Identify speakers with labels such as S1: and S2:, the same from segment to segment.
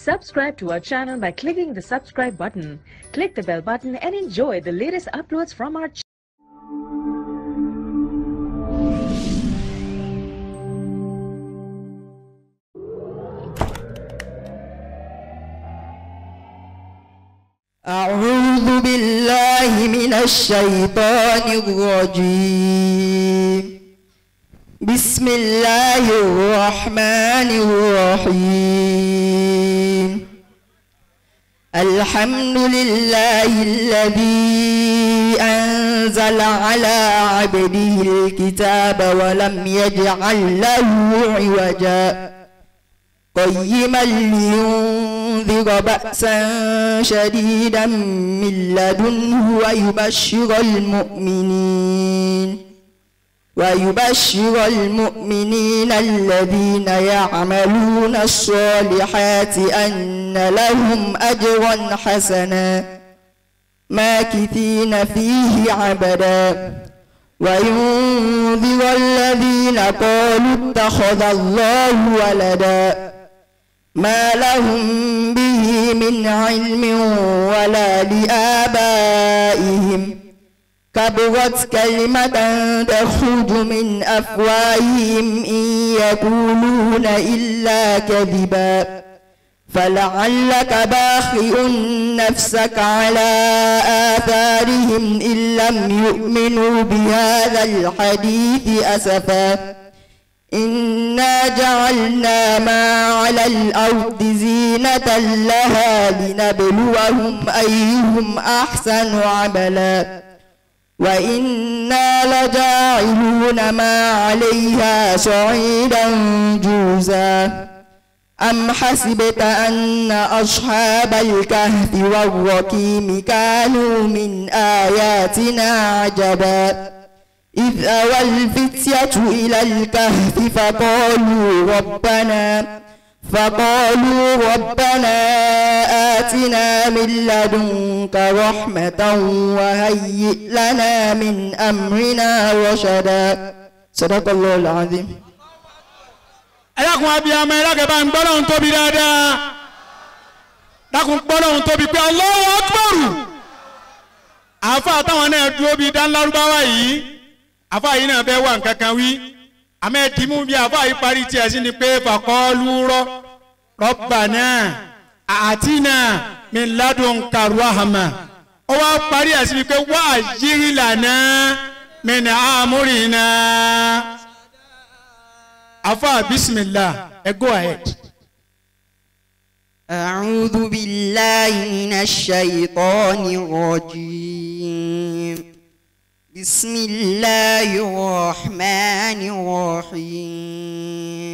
S1: Subscribe to our channel by clicking the subscribe button. Click the bell button and enjoy the latest uploads from our channel.
S2: أعوذ بالله من الشيطان الرجيم بسم الله الرحمن الرحيم الحمد لله الذي أنزل على عبده الكتاب ولم يجعل له عوجا قيما لينذر بأسا شديدا من لدنه ويبشر المؤمنين ويبشر المؤمنين الذين يعملون الصالحات أن لهم أجرا حسنا ماكثين فيه عبدا وينذر الذين قالوا اتخذ الله ولدا ما لهم به من علم ولا لآبائهم كبرت كلمة تخرج من أفواههم إن يقولون إلا كذبا فلعلك باخئ نفسك على آثارهم إن لم يؤمنوا بهذا الحديث أسفا إنا جعلنا ما على الأرض زينة لها لنبلوهم أيهم أحسن عملا وإنا لجاعلون ما عليها صعيدا جوزا أم حسبت أن أصحاب الكهف والرقيم كانوا من آياتنا عجبا إذ أوى الفتية إلى الكهف فقالوا ربنا فقالوا ربنا آتنا من لدنك رحمة وهيئ لنا من أمرنا رشدا صدق الله العظيم
S3: ẹlẹ́kùn abiyamọ ẹlẹ́kẹ̀ bá ń gbọ́ lọ́hún tóbi dáadáa dákun gbọ́ lọ́hún tóbi pé Allahu Akbar àáfà táwọn náà dúró bíi dánlárúbáwá yìí àáfà yìí náà fẹ́ wà nǹkan kan wí àmọ́ ẹ̀dìmú bíi àáfà yìí parí tiẹ̀ sí ni pé faqalu rabbana atina min ladunka rahma ó wá parí ẹ̀ sí ni pé wa'jil lana min amrina. Afa bismillah ẹ go ahead.
S2: أعوذ بالله من الشيطان الرجيم بسم الله الرحمن الرحيم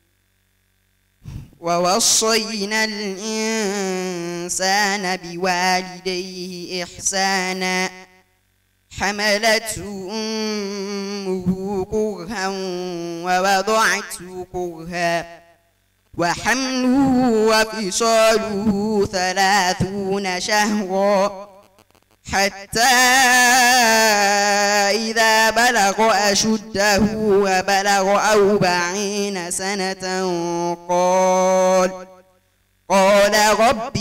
S2: ووصينا الإنسان بوالديه إحسانا حملته أمه كرها ووضعته كرها وحمله وفصاله ثلاثون شهرا حتى إذا بلغ أشده وبلغ أربعين سنة قال قال رب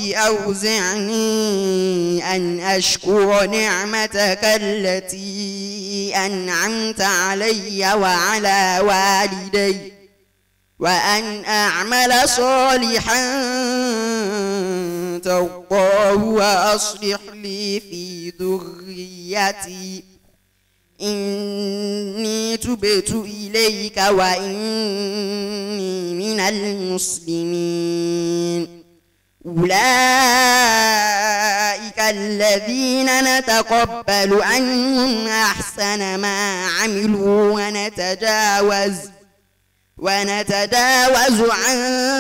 S2: أوزعني أن أشكر نعمتك التي أنعمت علي وعلى والدي وأن أعمل صالحا ترضاه وأصلح لي في ذريتي إني تبت إليك وإني من المسلمين أولئك الذين نتقبل عنهم أحسن ما عملوا ونتجاوز ونتجاوز عن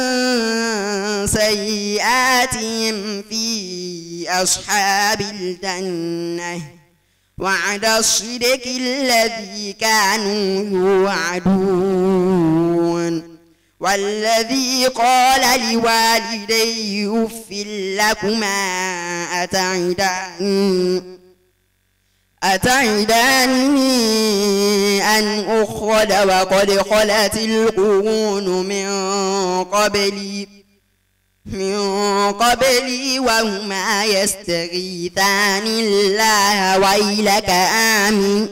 S2: سيئاتهم في أصحاب الجنة وعد الصدق الذي كانوا يوعدون والذي قال لوالديه اف لكما أتعداني أتعداني أن أخرج وقد خلت القرون من قبلي من قبلي وهما يستغيثان الله ويلك آمن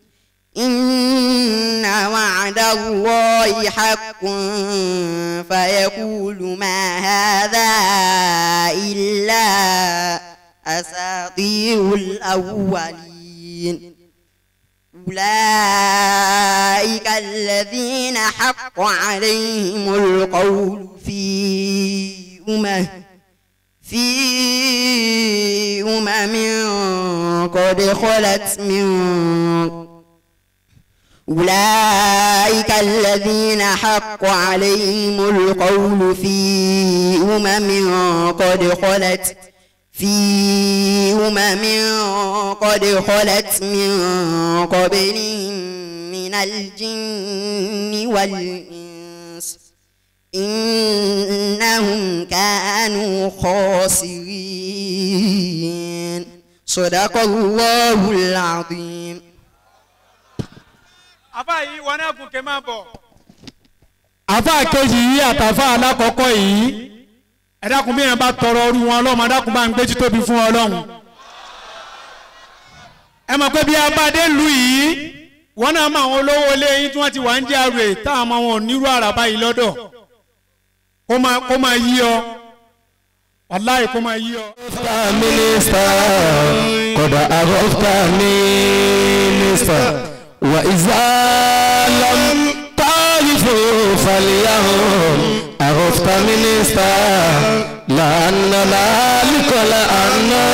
S2: إن وعد الله حق فيقول ما هذا إلا أساطير الأولين أولئك الذين حق عليهم القول في أمم في أمم قد خلت من أولئك الذين حق عليهم القول في أمم قد خلت في أمم قد خلت من قبلهم من الجن والإنس إنهم كانوا خاسرين صدق الله العظيم
S3: àfa yìí wọn náà gùn kẹ́ máa bọ̀. àfa kejì yìí àtàfà alákọ̀ọ́kọ́ yìí ẹ dákun bí yẹn bá tọrọ ọrú wọn ọlọ́run ẹ dákun bá ń gbé títóbi fún ọlọ́run. ẹ mọ̀ pé bí abadé lu yìí wọn náà mọ àwọn olówó ilé yín tí wọ́n ti wà ń jẹ́ àrè táwọn ọmọ wọn ò nírú àràbá yìí lọ́dọ̀ kó máa kó máa yí ọ wàláì kó máa yí ọ.
S4: mínísítà kọ̀dà àròftà mínísítà wà ìzálàm táyìfò fàlìyàhùn àròftà mínísítà lànà làálìkọ̀lá àná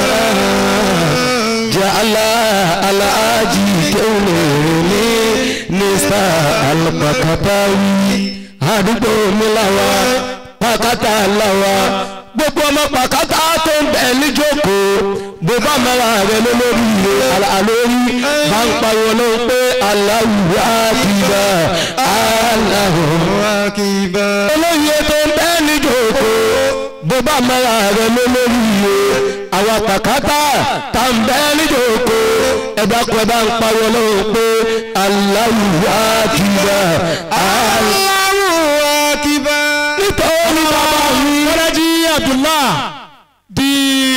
S4: jàlá aláàjì kéwìnì mínísítà alùpàkàtàwì àdúgbò mi làwà pàkátà làwà gbogbo ọmọ pàkátà tó ń bẹ̀ níjókòó bó bá mẹ́ra rẹ̀ lólórí rẹ̀ àlórí bá ń pariwo ló ń pé Allahu akbar Allahu akbar. olóyè tó ń bẹ̀ níjókòó bó bá mẹ́ra rẹ̀ lólórí rẹ̀ àwọn pàkátà tá ń bẹ̀ níjókòó ẹ̀dá kan ẹ̀ bá ń pariwo ló ń pé Allahu akbar Allahu akbar. nítorí bàbá mi.
S3: Bọ́lájí Abdullah di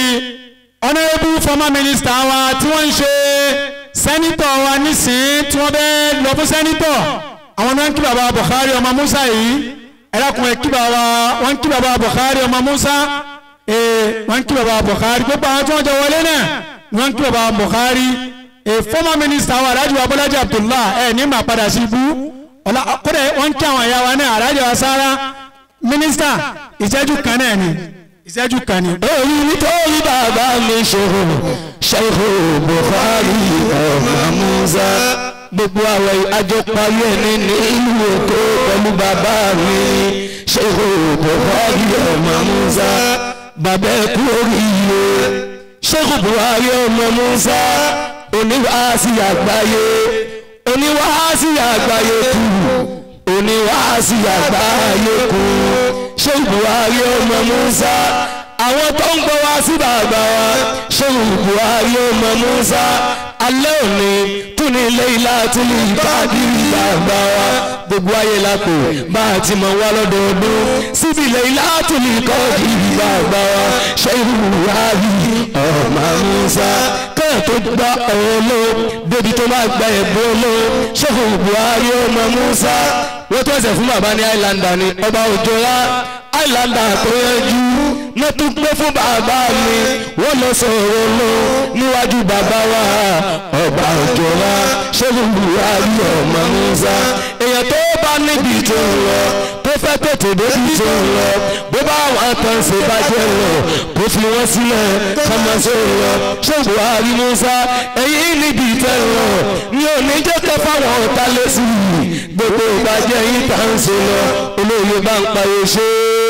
S3: honourable former minister wa tí wọ́n ń ṣe sẹ́nitọ̀ wa nísìnyí tí wọ́n bẹ́ẹ̀ lọ fún sẹ́nitọ̀ àwọn náà ń kí bàbá Buhari ọmọ Musa yìí ẹlẹ́kùnrin kí bàbá wọ́n ń kí bàbá Buhari ọmọ Musa ee wọ́n ń kí bàbá Buhari gbogbo àwọn tí wọ́n jẹ wọlé náà wọ́n ń kí bàbá Buhari ee former minister wa Alhaji wa Bọ́lájí Abdullah ẹ̀ ní màá padà sí ibú ọ̀la kódà wọ́n ń kí àwọn ìyá wa náà Alhaji wa Sara mínísítà ìṣẹ́jú kan náà ni ìṣẹ́jú kan ni.
S4: èyí nítorí bàbá mi ṣòro ṣòro Buhari ọmọ Musa gbogbo àwọn àjọparí ẹni ní ìlú Èkó pẹ̀lú bàbá mi ṣòro Buhari ọmọ Musa bàbá ẹ̀kú oríire ṣòro Buhari ọmọ Musa oníwàásí àgbáyé oníwàásí àgbáyé kù oníwàásí àgbáyé kù ṣé Buhari ọmọ Musa àwọn tó ń gbọ́ wá sí bàbá wa ṣé Buhari ọmọ Musa alẹ́ òní tún ní ilé ilá tún ní ìbádìrí bàbá wa gbogbo ayé la pè bá a ti mọ̀ wá lọ́dọọdún síbi ilé ilá tún ní ìkọ́dìrí bàbá wa ṣé Buhari ọmọ Musa kẹ́ẹ̀ tó gba ọ̀rọ̀ lọ débi tó máa gba ẹ̀bùn lọ ṣé Buhari ọmọ Musa wọ́n tó ẹsẹ̀ fún bàbá ní àìlàndà ni ọba òjòrá àìlàndà tó yẹjú ló tún gbé fún bàbá mi wọ́n lọ sọ̀rọ̀ lọ níwájú bàbá wa ọba òjòrá ṣẹ́gun buhari ọmọ musa èèyàn tó bá níbi tó ń lọ tó fẹ́ tètè débi tó ń lọ bó bá wọn tán ṣe bàjẹ́ lọ kó fi wọ́n sílẹ̀ kọ́mọ sí lọ ṣẹ́gun buhari musa èyí níbi tẹ́ lọ ní òní jẹ́ kẹ́ fáwọn ọ̀tá lẹ́sìn gbogbo ìbàjẹ́ yìí tá ń ṣe lọ olóye bá ń payé ṣe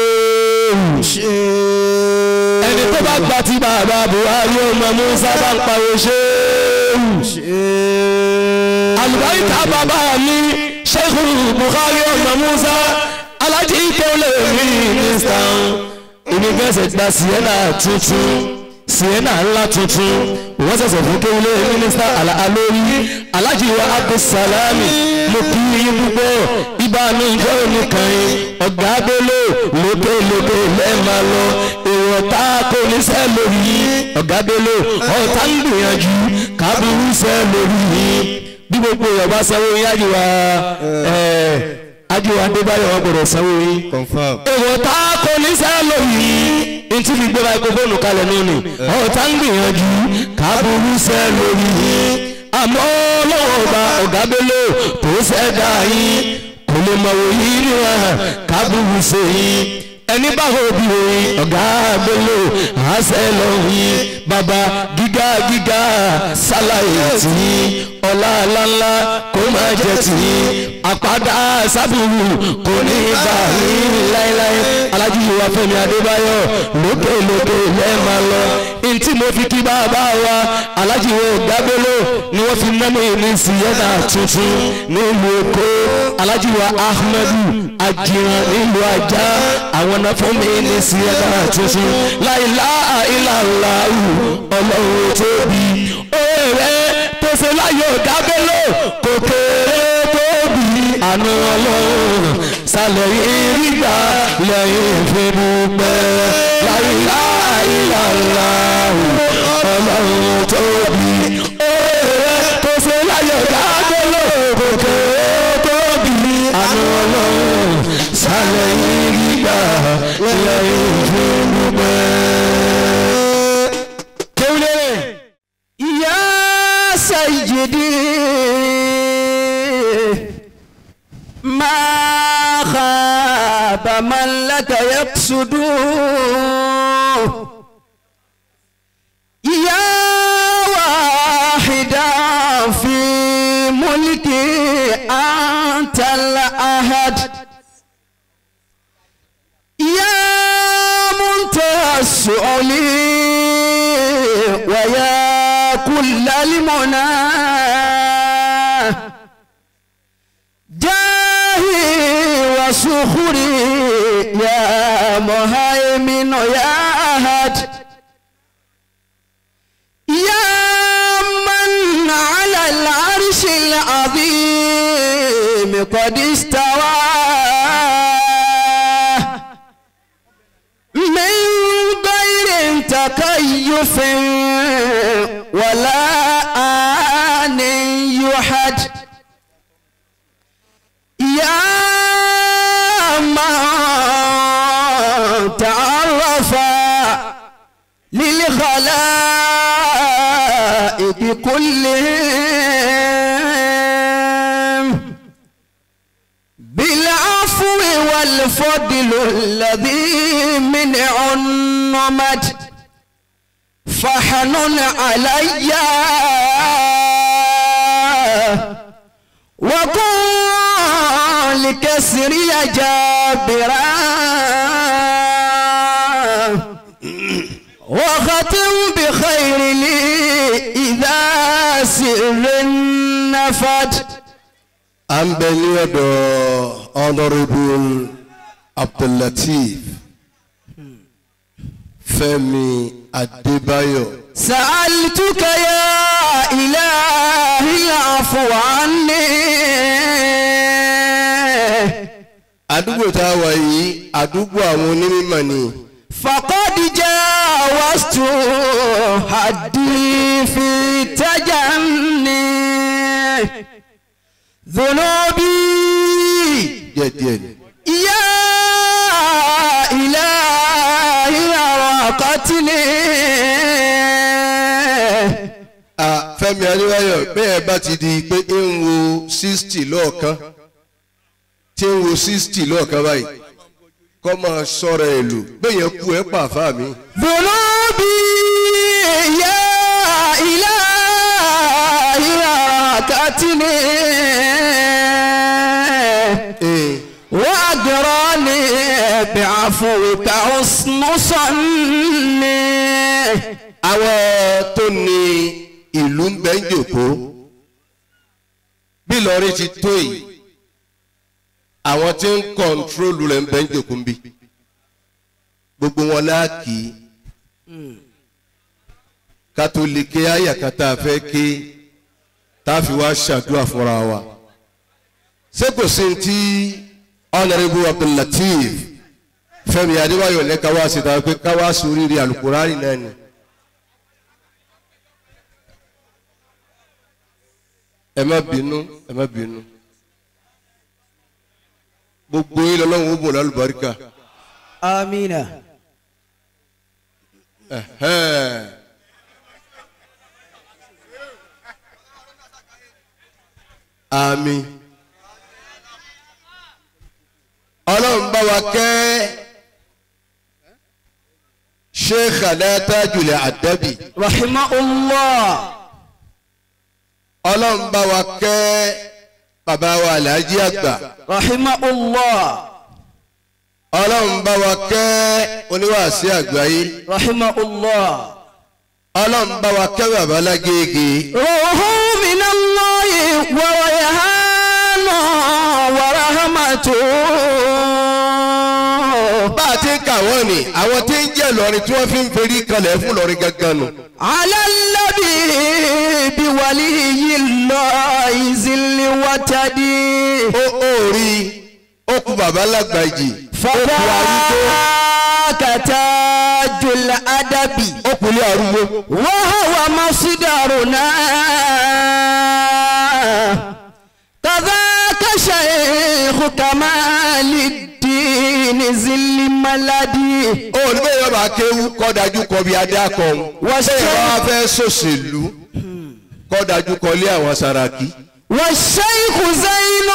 S4: ẹni tó bá gba ti bàbá buhari ọmọ musa bá ń payé ṣe àlùbáríkà bàbá mi sheikh buhari ọmọ musa alájí tó lè rí mínísítà onígbẹ̀sẹ̀ gba sienna tuntun sienna ńlá tuntun wọ́n ṣẹ̀ṣẹ̀ fún kéwìlé mínísítà alórí alájí wa abdulsalami mo kí yín púpọ̀ ìbànújẹ́ oníkan yín ọ̀gá bello lókè lókè lẹ́ẹ̀ma lọ èrò tá kò ní sẹ́ lórí yín ọ̀gá bello ọ̀tá ń gbìyànjú kábùrú sẹ́ lórí yín bí gbogbo ìyọ̀bá sanwó yín ájúwa ájúwa adébáyọ̀ wọn gbọdọ̀ sanwó yín
S5: confam.
S4: èrò tá kò ní sẹ́ lórí yín ntí fi gbé máikrófóònù kalẹ̀ lónìí ọ̀tá ń gbìyànjú kábùrú sẹ́ lórí yín àmọ́ lọ́wọ́ ọba ọ̀gá bello tó ṣẹ̀dá yín kò lè mọ̀ wò yín ríran kábùrú sí yín ẹni bá wo bí oyin ọ̀gá bello àṣẹ lọ́hìn bàbá gíga gíga sálàyé tì í ọlá ńláńlá kó máa jẹ tì í àpàdà sábùrù kò ní bá yín láéláé alájú wa fẹ́mi adébáyọ̀ lókè lókè lẹ́ẹ̀ma lọ ntí mo fi kí bàbá wa alájí wo gbàgbélò ni wọ́n fi mẹ́nu ní sienna tuntun nílùú èkó alájí wa ahmedu ajiran nílùú ajá àwọn náà fún mi ní sienna tuntun láìlá àìláńláwù ọlọ́run tóbi òòrè tó ṣe láyò gbàgbélò kò kéré tóbi àánú ọlọ́run sálẹ̀ yìí gbà lẹ́yìn ìfẹ́ dúpẹ́ láìlá àìláńláwù ọlọ́run tóbi òòrè tó ṣe láyò gbàgbélò kò kéré tóbi àánú ọlọ́run sálẹ̀ yìí gbà lẹ́yìn ìfẹ́ dúpẹ́. kéwìlérè.
S2: يا سيدي ما خاب من لك يقصد يا واحدا في ملكي أنت الأحد يا منتهى السؤال ويا كل المنى جاهي وسخري يا مهيمن يا أحد يا من على العرش العظيم قد استوى من غير تكيف ولا آن يحد يا من تعرف للخلائق كلهم بالعفو والفضل الذي من عنمت فحنن علي وقل لكسري جابرا وختم بخير لي إذا سر نفد
S5: à ń bẹ ní ọ̀dọ̀ honourable abdullateef fẹ́mi adébáyọ̀
S2: سألتك يا إلهي العفو عني
S5: àdúgbò tá a wà yìí àdúgbò àwọn onímọ̀ ni
S2: فقد جاوزت حدي في تجني ذنوبي
S5: díẹ̀díẹ̀ ni.
S2: يا إلهي أراقتني
S5: a fẹ́mi adébáyọ̀ bẹ́ẹ̀ bá ti di pé ń wo sixty lọ́ọ̀kan tí ń wo sixty lọ́ọ̀kan báyìí kọ́ máa sọ̀rọ̀ ẹ̀ lò bẹ́ẹ̀ yẹn kú ẹ̀ pàfà mi.
S2: ذنوبي يا إلهي أراقتني
S5: Ee,
S2: وأجراني بعفوك حسن صني
S5: àwọn tó ní ìlú ń bẹ ń jòkó bí Ìlọrin ti tó yìí àwọn tí ń kọ́ńtrólù rẹ̀ ń bẹ ń jòkó ń bí gbogbo wọn láàkì kátólíkè àyà kan tá a fẹ́ ké tá a fi wá ṣàdúrà fúnra wa ṣé kò sí ti honourable abdullateef fẹ́mi adébáyọ̀ ní káwá síta pé káwá sóríire alukurani náà ni. ẹ má bínú ẹ má bínú gbogbo yín lọ́lọ́run ó bò lálùbáríkà.
S2: amina
S5: Ẹ̀hẹ́n. àmín ọlọ́run bá wa kẹ́ sheikh adattajul adabi
S2: rahimahullah
S5: ọlọ́run bá wa kẹ́ bàbá wa alhaji àgbà
S2: rahimahullah
S5: ọlọ́run bá wa kẹ́ oníwàásí àgbáyé
S2: rahimahullah
S5: ọlọ́run bá wa kẹ́ bàbá lágége
S2: ruhu minallahi wa rayhanu wa rahmatu
S5: bá a ti ń kà wọ́n ni àwọn tí ń jẹ́ lọ́rin tí wọ́n fi ń ferí kalẹ̀ fún lọ́rin gangan nù.
S2: على النبي بولي الله ذل وتدي
S5: ó ó rí ó kú bàbá lágbàjì ó kú arúgbó
S2: فذاك تاج الأدب
S5: ó kú ilé arúgbó.
S2: وهو مصدرنا كذاك شيخ كمال الدين ذل ملدي
S5: ó ní bẹ́ẹ̀ yọba kéwú kọ́ dájú kọ bí adé akọ̀hún.
S2: Wọ́n ṣe-
S5: bẹ́ẹ̀ wá fẹ́ sòṣèlú kọ́ dájú kọ lé àwọn saraki.
S2: والشيخ زين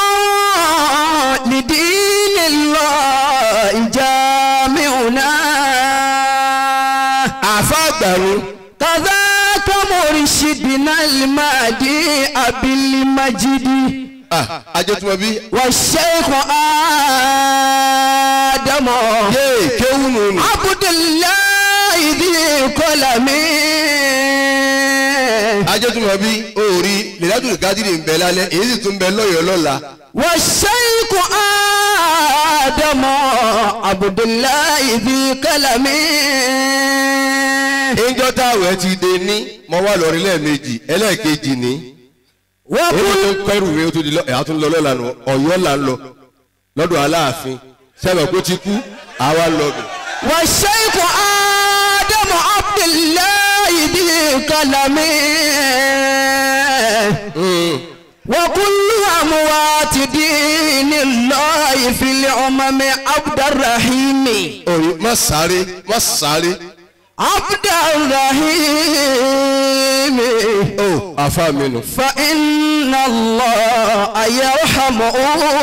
S2: لدين الله جامعنا
S5: àfa àgbàrún
S2: كذاك مرشدنا المهدي أبي المجد
S5: ajẹ́tùmọ̀ bí
S2: والشيخ آدم
S5: yéè kéwú nù ní.
S2: عبد الله ذي قلم
S5: ajẹ́tùmọ̀ bí òòrí lèlátùn gádìrì ń bẹ lálẹ́ èyí sì tún bẹ lọ́yọ̀ọ́ lọ́la.
S2: والشيخ آدم عبد الله ذي قلم
S5: ìjọ táwẹ̀ ti dé ní mo wà lọ́rin lẹ́ẹ̀mejì ẹlẹ́ẹ̀kejì ní. èyí
S2: وكل
S5: tó ń kẹrù mi ó tún di lọ ẹ̀ á tún lọ lọ́la nù ọ̀yọ́ là ń lọ lọ́dọ̀ aláàfin sẹ́wọ̀n kó ti kú àwa lọ bẹ̀.
S2: والشيخ آدم عبد الله ذي قلم وكل أموات دين الله في الأمم عبد الرحيم
S5: orí má sáré má sáré
S2: عبد الرحيم
S5: ó àfa mi nù.
S2: فإن الله يرحمه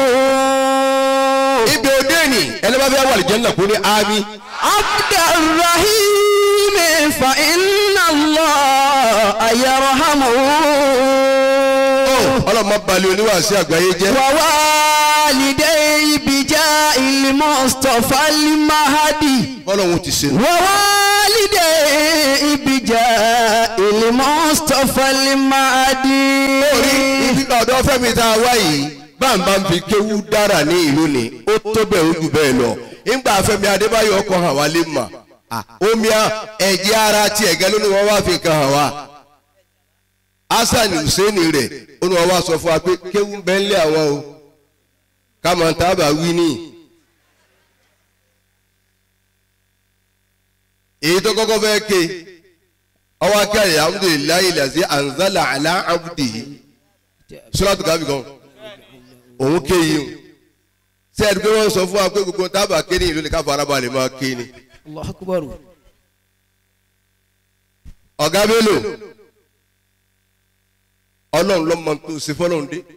S5: ibi òde ni ẹni bá fẹ́ wà lìjẹ́ náà kó ní ámì.
S2: عبد الرحيم فإن الله يرحمه
S5: ọlọ́mọ balẹ̀ oníwàásí àgbáyé jẹ́.
S2: ووالدي بجاء المصطفى المهدي
S5: bọ́lọ́hún ti ṣe.
S2: ووالدي بجاء المصطفى المهدي
S5: orí ibi ọ̀dọ́ fẹ́mi tá a wá yìí báńbá ń fi kéwú dára ní ìlú ni ó tó bẹ́ẹ̀ ó jù bẹ́ẹ̀ lọ. ńgbà fẹ́mi adébáyọ̀ ọkọ̀ hàn wá lè mà. omi a- ẹ̀jẹ̀ ara ti ẹ̀gẹ́ ló ní wọ́n wá fi kan hàn wá. hasan hussein rẹ̀ ó ní wọ́n wá sọ fún wa pé kéwú ń bẹ́ ń lé àwọn o. kámọ̀ tábà wí ní. èyí tó kọ́kọ́ fẹ́ ké ọwọ́ akẹ́rẹ́ alhamdulilayi lazi anzala ala abdihi sọ́làtù kábì kan òun ké yìí o ṣé ẹni pé wọ́n sọ fún wa pé gbogbo tábà ké ní ìlú ni ká fara balẹ̀ máa ké ni.
S2: الله أكبر
S5: ọ̀gá bello ọlọ́run ló mọ tó ṣe fọlọ́run dé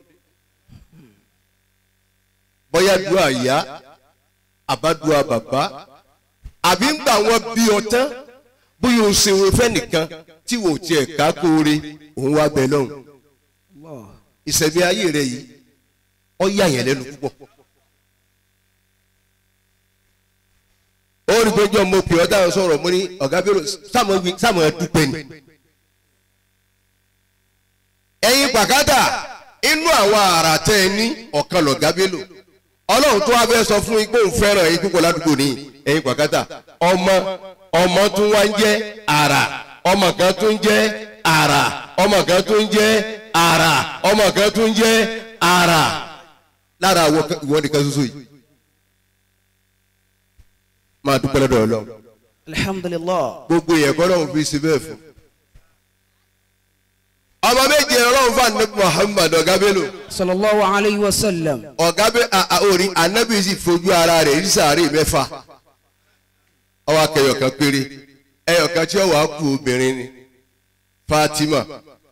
S5: bóyá dùá ìyá àbádùá bàbá àbí ń gbà wọn bí ọtán bóyá o ṣe wọn fẹ́ nìkan tí wò ó tiẹ̀ ká kóore òun wá bẹ lọ́hùn ìṣẹ̀mí ayé rẹ yìí ó yà yẹn lẹ́nu púpọ̀. ó rí pé jọ́ mo pè ọ́ dáhùn sọ̀rọ̀ mo ní ọ̀gá bẹ́rù sáàmù ẹ̀ dúpẹ́ ni. ẹ̀yin pàkátà inú àwọn àrà tẹ́ ẹ ní ọ̀kan lọ̀gá bẹ́lò ọlọ́run tó wá fẹ́ sọ fún yín pé òun fẹ́ràn yín púpọ̀ ládùúgbò ní ẹ̀yin pàkátà ọmọ ọmọ tún wá ń jẹ́ àrà ọmọ kan tó ń jẹ́ ara ọmọ kan tó ń jẹ́ ara ọmọ kan tó ń jẹ́ ara lára àwọn kan- ìwọ nìkan ṣoṣo yìí máa dúpẹ́ lọ́dọ̀ ọlọ́run
S2: alhamdulillah
S5: gbogbo yẹn kọ́ lọ́run fi ṣe bẹ́ẹ̀ fún. ọmọ méje ọlọ́run fún anabi muhammad ọ̀gá bello
S2: sallallahu alayhi wa sallam
S5: ọ̀gá bẹ orí anabi sì fojú ara rẹ̀ ní sàárè mẹ́fà ọwọ́ akẹyọ̀ kan péré ẹyọ̀ kan tí ó wàá kú obìnrin ni fatima.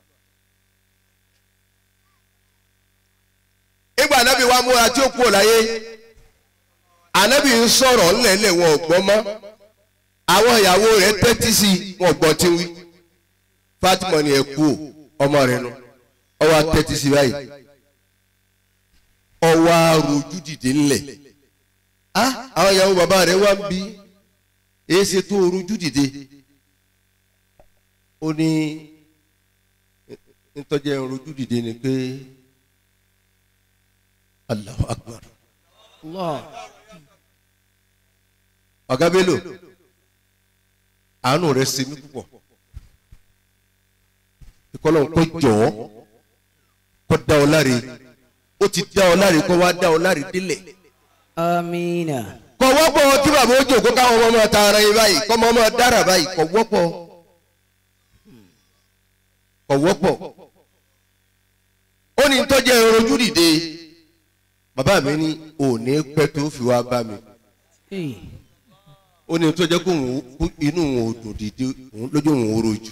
S5: ìgbà anabi wa múra tí ó kú ọ̀láyé anabi ń sọ̀rọ̀ ńlẹ̀ńlẹ̀ wọn ò gbọ́ mọ́ àwọn ìyàwó rẹ̀ tẹ́tí sí i wọn gbọ́ tí ń wí fatima ni ẹ kú o ọmọ rẹ̀ nu ọwọ́ tẹ́tí sí i báyìí ọwọ́ arojú dìde ńlẹ̀ ah àwọn ìyàwó bàbá rẹ̀ wá ń bí èyí ṣe tó rojú dìde ó ní ntọ́jà rojú dìde ni pé Allahu Akbar
S2: allah
S5: ọ̀gá bello àánú rẹ̀ ṣe mí púpọ̀ ìkọlọ́ kó jọ̀ ọ́ kó dá ọ láre ó ti dá ọ láre kó wá dá ọ láre délẹ̀
S2: amina
S5: kò wọ́pọ̀ kí bàbá ó jòkó káwọn ọmọ máa ta ara yín báyìí kọ́ ọmọ máa dára báyìí kò wọ́pọ̀ kò wọ́pọ̀ ó ní tọ́jú ẹ̀rọ ojú dìde bàbá mi ní òní pẹ́ tó fi wá bá mi
S2: Eh,
S5: ó ní tó jẹ́ kó òun kó inú òun ò dùn dìde òun lójú òun ò rojú.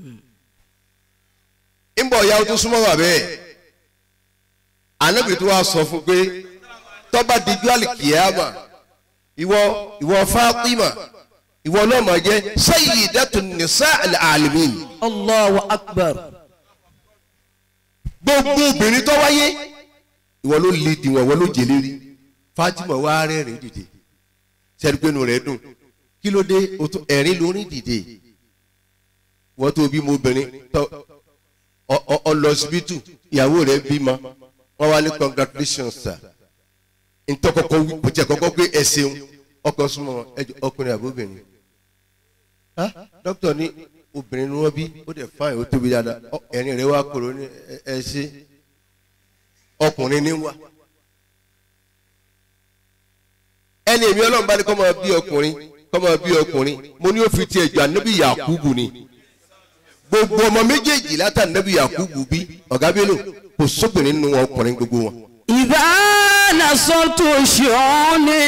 S5: ńbọ̀ ya ó tún súnmọ́ wà bẹ́ẹ̀ ànábì tó wá sọ fún pé tọ́ba dijú àlìkìyàmà ìwọ ìwọ Fátímà ìwọ náà máa jẹ́ sayyidatun nisa'il alamin
S2: allahu akbar
S5: gbogbo obìnrin tó wáyé ìwọ ló lè dìwọ̀n ìwọ ló jèlé rí Fátímà wá rẹ́rìn dìde sẹ́dúgbẹ́nu rẹ̀ dùn kí ló dé o tún ẹ̀rín lórí dìde wọ́n tó bímọ obìnrin tó ọ- ọ- ọ lọ síbítù ìyàwó rẹ̀ bímọ wọ́n wá ní congratulations sir ntọ́kọ̀kọ́ wí kò jẹ́ kọ́kọ́ pé ẹ ṣeun ọkọ̀ súnmọ́ ẹjọ́ ọkùnrin àbóbìnrin ah dókítà ní obìnrin ni wọ́n bí ó dẹ̀ fáìn ó tóbi dáadáa Ọ, ẹ̀rín rẹ̀ wá kúrò ní ẹ- ẹ ṣe ọkùnrin ní wá ẹni èmi ọlọ́run bá ní kọ́ máa bí ọkùnrin kọ́ máa bí ọkùnrin mo ní ó fi tiẹ̀ jọ ànábì yakubu ni gbogbo ọmọ méjèèjì látà ànábì yakubu bí ọ̀gá bélò kò sóbìnrin nínú wọn ọkùnrin gbogbo wọn.
S2: ìdá nasọ́tò ṣọ́ọ́nì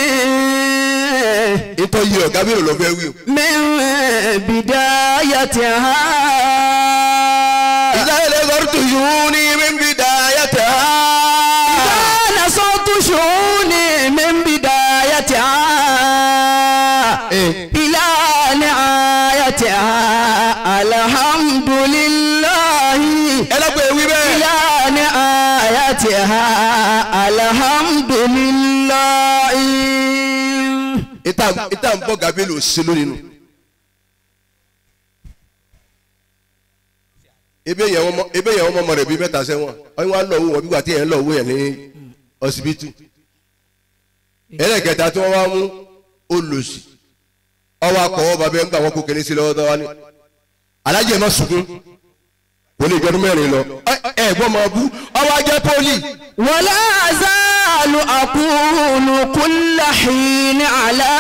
S5: ìtọ́ yìí ọ̀gá bélò lọ fẹ́ wí o.
S2: mẹ́rin bìdáyàtì ha.
S5: ìdáyẹlẹ sọ̀rọ̀ tó yún ní mímí dáyàtà.
S2: ìdá nasọ́tò ṣọ́ọ́nì mẹ́rin bìdáyàtì ha.
S5: Eh.
S2: ilá ni ayàtì ha alhamdulilayi.
S5: ẹlẹ́gbẹ̀ẹ́ wí bẹ́ẹ̀.
S2: ilá ni ayàtì ha alhamdulilayi.
S5: ìta ìta ń bọ̀ gàbélò sí lónìí nù. ebe yẹn wọn mọ ebe yẹn wọn mọ ọmọ rẹ bíi mẹ́ta sẹ́wọ̀n ọyún wa lọ owó wọn bí wà tí yẹn lọ owó yẹn ní ọsibítù ẹlẹ́kẹta tí wọ́n wá mú olùsì ọwọ́ akọ̀wọ́ bàbá ẹ̀ ń gbà wọ́n kó kéde sí lọ́wọ́ tó wá ní alájẹ má sunkún kò lè jọdún mẹ́rin lọ ẹ ẹ gbọ́n máa bú ọwọ́ ajẹ́ pọ́lì
S2: ولا أزال أقول كل حين على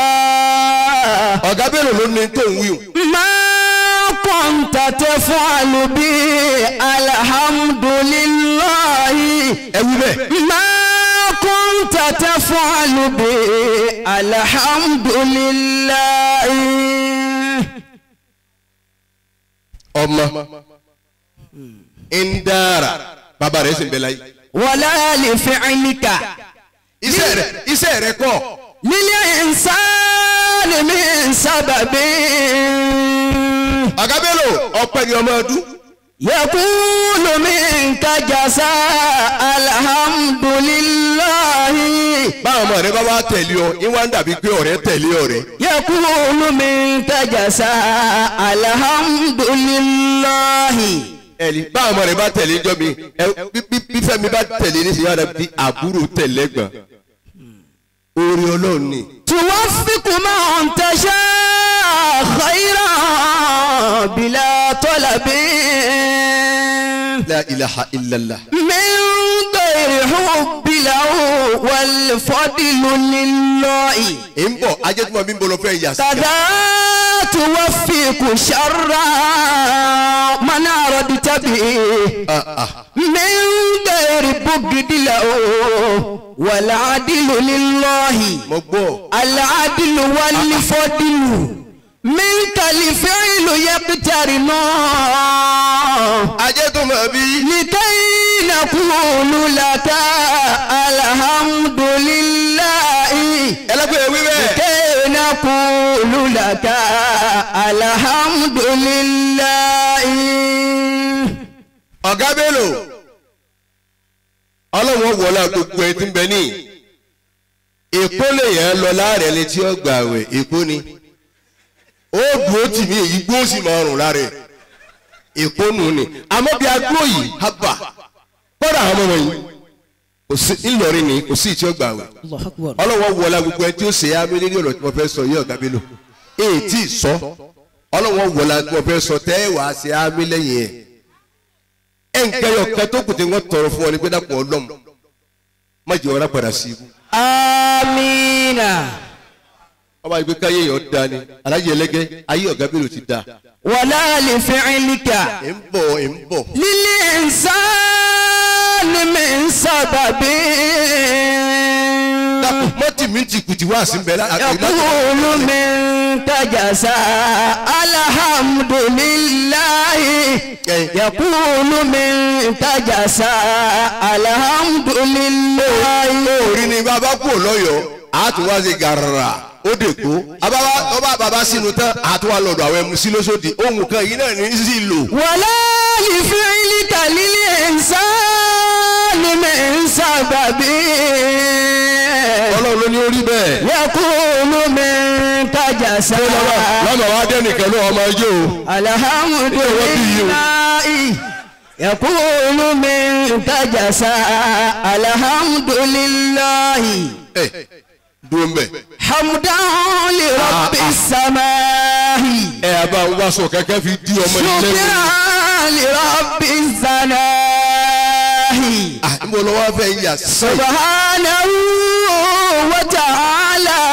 S5: ọ̀gá bẹ́ẹ̀ ló ní tó ń wíwù
S2: ما كنت تفعل بي الحمد لله
S5: ẹ wí bẹ́ẹ̀
S2: ما كنت تفعل بي الحمد لله
S5: ọmọ ń dára bàbá rẹ̀ sì ń bẹ láyé
S2: ولا لفعلك
S5: iṣẹ́ rẹ̀ iṣẹ́ rẹ̀ kọ́
S2: للإنسان من سبب
S5: ọ̀gá bẹ́ẹ̀ lò ọpẹ́ ni ọmọ ọdún
S2: يقول منك جزاء الحمد لله
S5: báwọn ọmọ rẹ bá wá tẹ̀lé ọ ìwà ń dàbí pé ọ̀rẹ́ tẹ̀lé ọ̀rẹ́
S2: يقول منك جزاء الحمد لله
S5: ẹ̀lí báwọn ọmọ rẹ bá tẹ̀lé jọ mi ẹ bí- bí- bí fẹ́mi bá tẹ̀lé ní sinimá rẹ bí àbúrò tẹ̀lé gbọ̀n orí ọlọ́run ni
S2: توفق من تشاء خيرا
S4: بلا طلب
S5: la ilaha illallah.
S4: من غير حب له والفضل لله
S5: ẹ̀ ń bọ̀ ajẹ́tùmọ̀ mi ń bọ̀ lọ fẹ́ yà sí.
S4: كذا توفق شرا من أردت به
S5: Ah, ah.
S4: من غير بغض له والعدل لله
S5: mo gbọ́.
S4: العدل والفضل منك الفعل يقترن
S5: ajẹ́tùmọ̀ bí.
S4: لكي نقول لك الحمد لله
S5: ẹlẹ́gbẹ̀ẹ́ wí bẹ́ẹ̀.
S4: لكي نقول لك الحمد لله
S5: ọ̀gá bello ọlọ́wọ́ wọlé gbogbo ẹ ti ń bẹ ní èkó lè yẹn lọ láàrẹ̀ létí ọgbà àwẹ̀ èkó ni ó dùn ó tì mí èyí gbó sì máa rùn lára ẹ̀ èkó nù ni àmọ́ bí agbó yìí hábà kọ́dà àwọn ọmọ yìí kò sí ńlọrin ni kò sí ìtí ọgbà àwẹ̀ ọlọ́wọ́ wọlé gbogbo ẹ tí ó ṣe é amí lórí ọ̀rọ̀ tí mo fẹ́ sọ yìí ọ̀gá bello èyí tí ì sọ ọlọ́wọ́ wọlé tí mo fẹ́ sọ tẹ́ ẹ wàá ṣe amí lẹ́yìn ẹ̀ ẹnkẹyọ kẹ tó kùtì wọn tọrọ fún ọ ní gbẹdà pọ ọlọm má jẹ ọ̀rá padà sí ibú.
S4: آمين
S5: ọba ìgbé káyé yọ da ni alájẹ ẹlẹgẹ ayé ọgá bẹ̀rẹ̀ ti da.
S4: ولا لفعلك
S5: ẹ̀ ń bọ̀ ẹ̀ ń bọ̀.
S4: للإنسان من سبب
S5: dàpọ̀ mọ́tì mi ti kùtì wá sí bẹ́ẹ̀ láti.
S4: يقول منك جزاء الحمد لله يقول منك جزاء الحمد لله
S5: orí ni bàbá kú lọ́yọ̀ọ́ àtúwá ṣe gàrà ó dè kó ababa ọba bàbá sínú tán àtúwá lọ́dọ̀ àwọn ẹmu sí lóṣòdì ohun kan yìí náà ní sí lò.
S4: ولا لفعلك للإنسان من سبب
S5: ọlọ́run ló ní orí bẹ́ẹ̀.
S4: يقول منك جزاء
S5: lọ́mọ wa dé nìkan ló ọmọ ẹjọ́ o.
S4: الحمد لله يقول منك جزاء الحمد لله
S5: ẹ dúró mbẹ.
S4: حمدا لرب السماء
S5: ẹ àbá ń wá sọ kẹkẹ fi di ọmọ ilé mi.
S4: شكرا لرب السماء
S5: ah n bọ̀ lọ́wọ́ fẹ́ yà sẹ́yìn.
S4: سبحانه وتعالى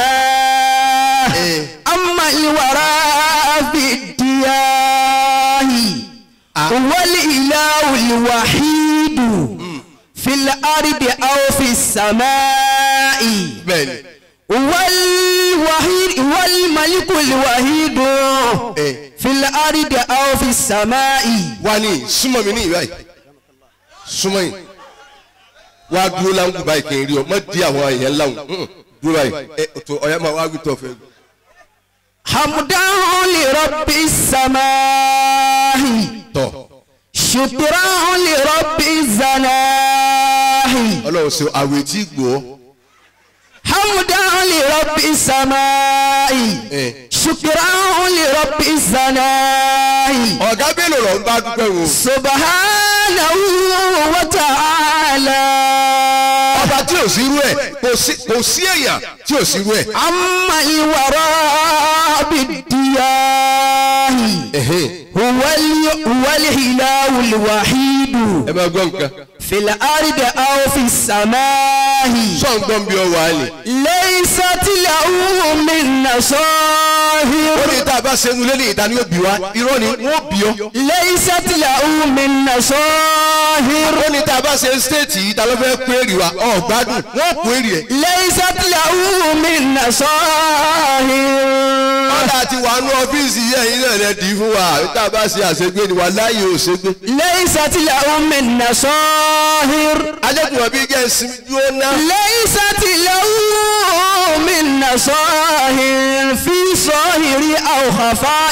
S5: Eh.
S4: أما الورى في الدياه والإله الوحيد في الأرض أو في السماء
S5: bẹ́ẹ̀ni.
S4: والوحيد والملك الوحيد
S5: Eh.
S4: في الأرض أو في السماء
S5: wá ní súnmọ́ mi ní ìwà yìí súnmọ́ yìí wá dúró láǹkù báyìí kì í rí ọ má di àwọn èèyàn láwùn Mm, dúró báyìí ẹ tó ọ̀yá máa wá wí tó fẹ́.
S4: حمدا لرب السماء
S5: tọ̀
S4: شكرا لرب الزناه
S5: ọlọ́run ṣe àwẹ̀ tí gbọ́
S4: حمدا لرب السماء
S5: Eh.
S4: شكرا لرب الزناه
S5: ọ̀gá bélò lọ ń bá dúpẹ́ wo.
S4: سبحانه وتعالى
S5: ọba tí ò sí irú ẹ̀ kò sí kò sí èèyàn tí ò sí irú ẹ̀.
S4: أما الوراء بالدياه
S5: Ẹ̀hẹ́n,
S4: هو ال- هو الإله الوحيد
S5: ẹ máa gbọ́ nǹkan
S4: في الأرض أو في السماء
S5: sọ̀n gbọ́n bí ọ wà á lè.
S4: ليست له من
S5: ó
S4: نصاهر
S5: ní tá a bá ṣe nulẹ̀ ní ìta ni ó bì wá irọ́ ni wọ́n bì ọ́.
S4: ليست له من نصاهر
S5: ó ní tá a bá ṣe stéètì yìí ta ló fẹ́ pé èrì wa ọ̀ gbádùn wọ́n kó èrì ẹ̀.
S4: ليست له من نصاهر
S5: ọ̀dà àti wà nú ọ́fíìsì yẹn yìí náà lẹ dì í fún wa tá a bá ṣe àṣegbé ni wà láàyè ò ṣègbè.
S4: ليست له من نصاهر
S5: ajẹ́kùnrin bí jẹ́ ìsinmi dúró ná.
S4: ليست له من نصاهر في ظاهر أو خفاء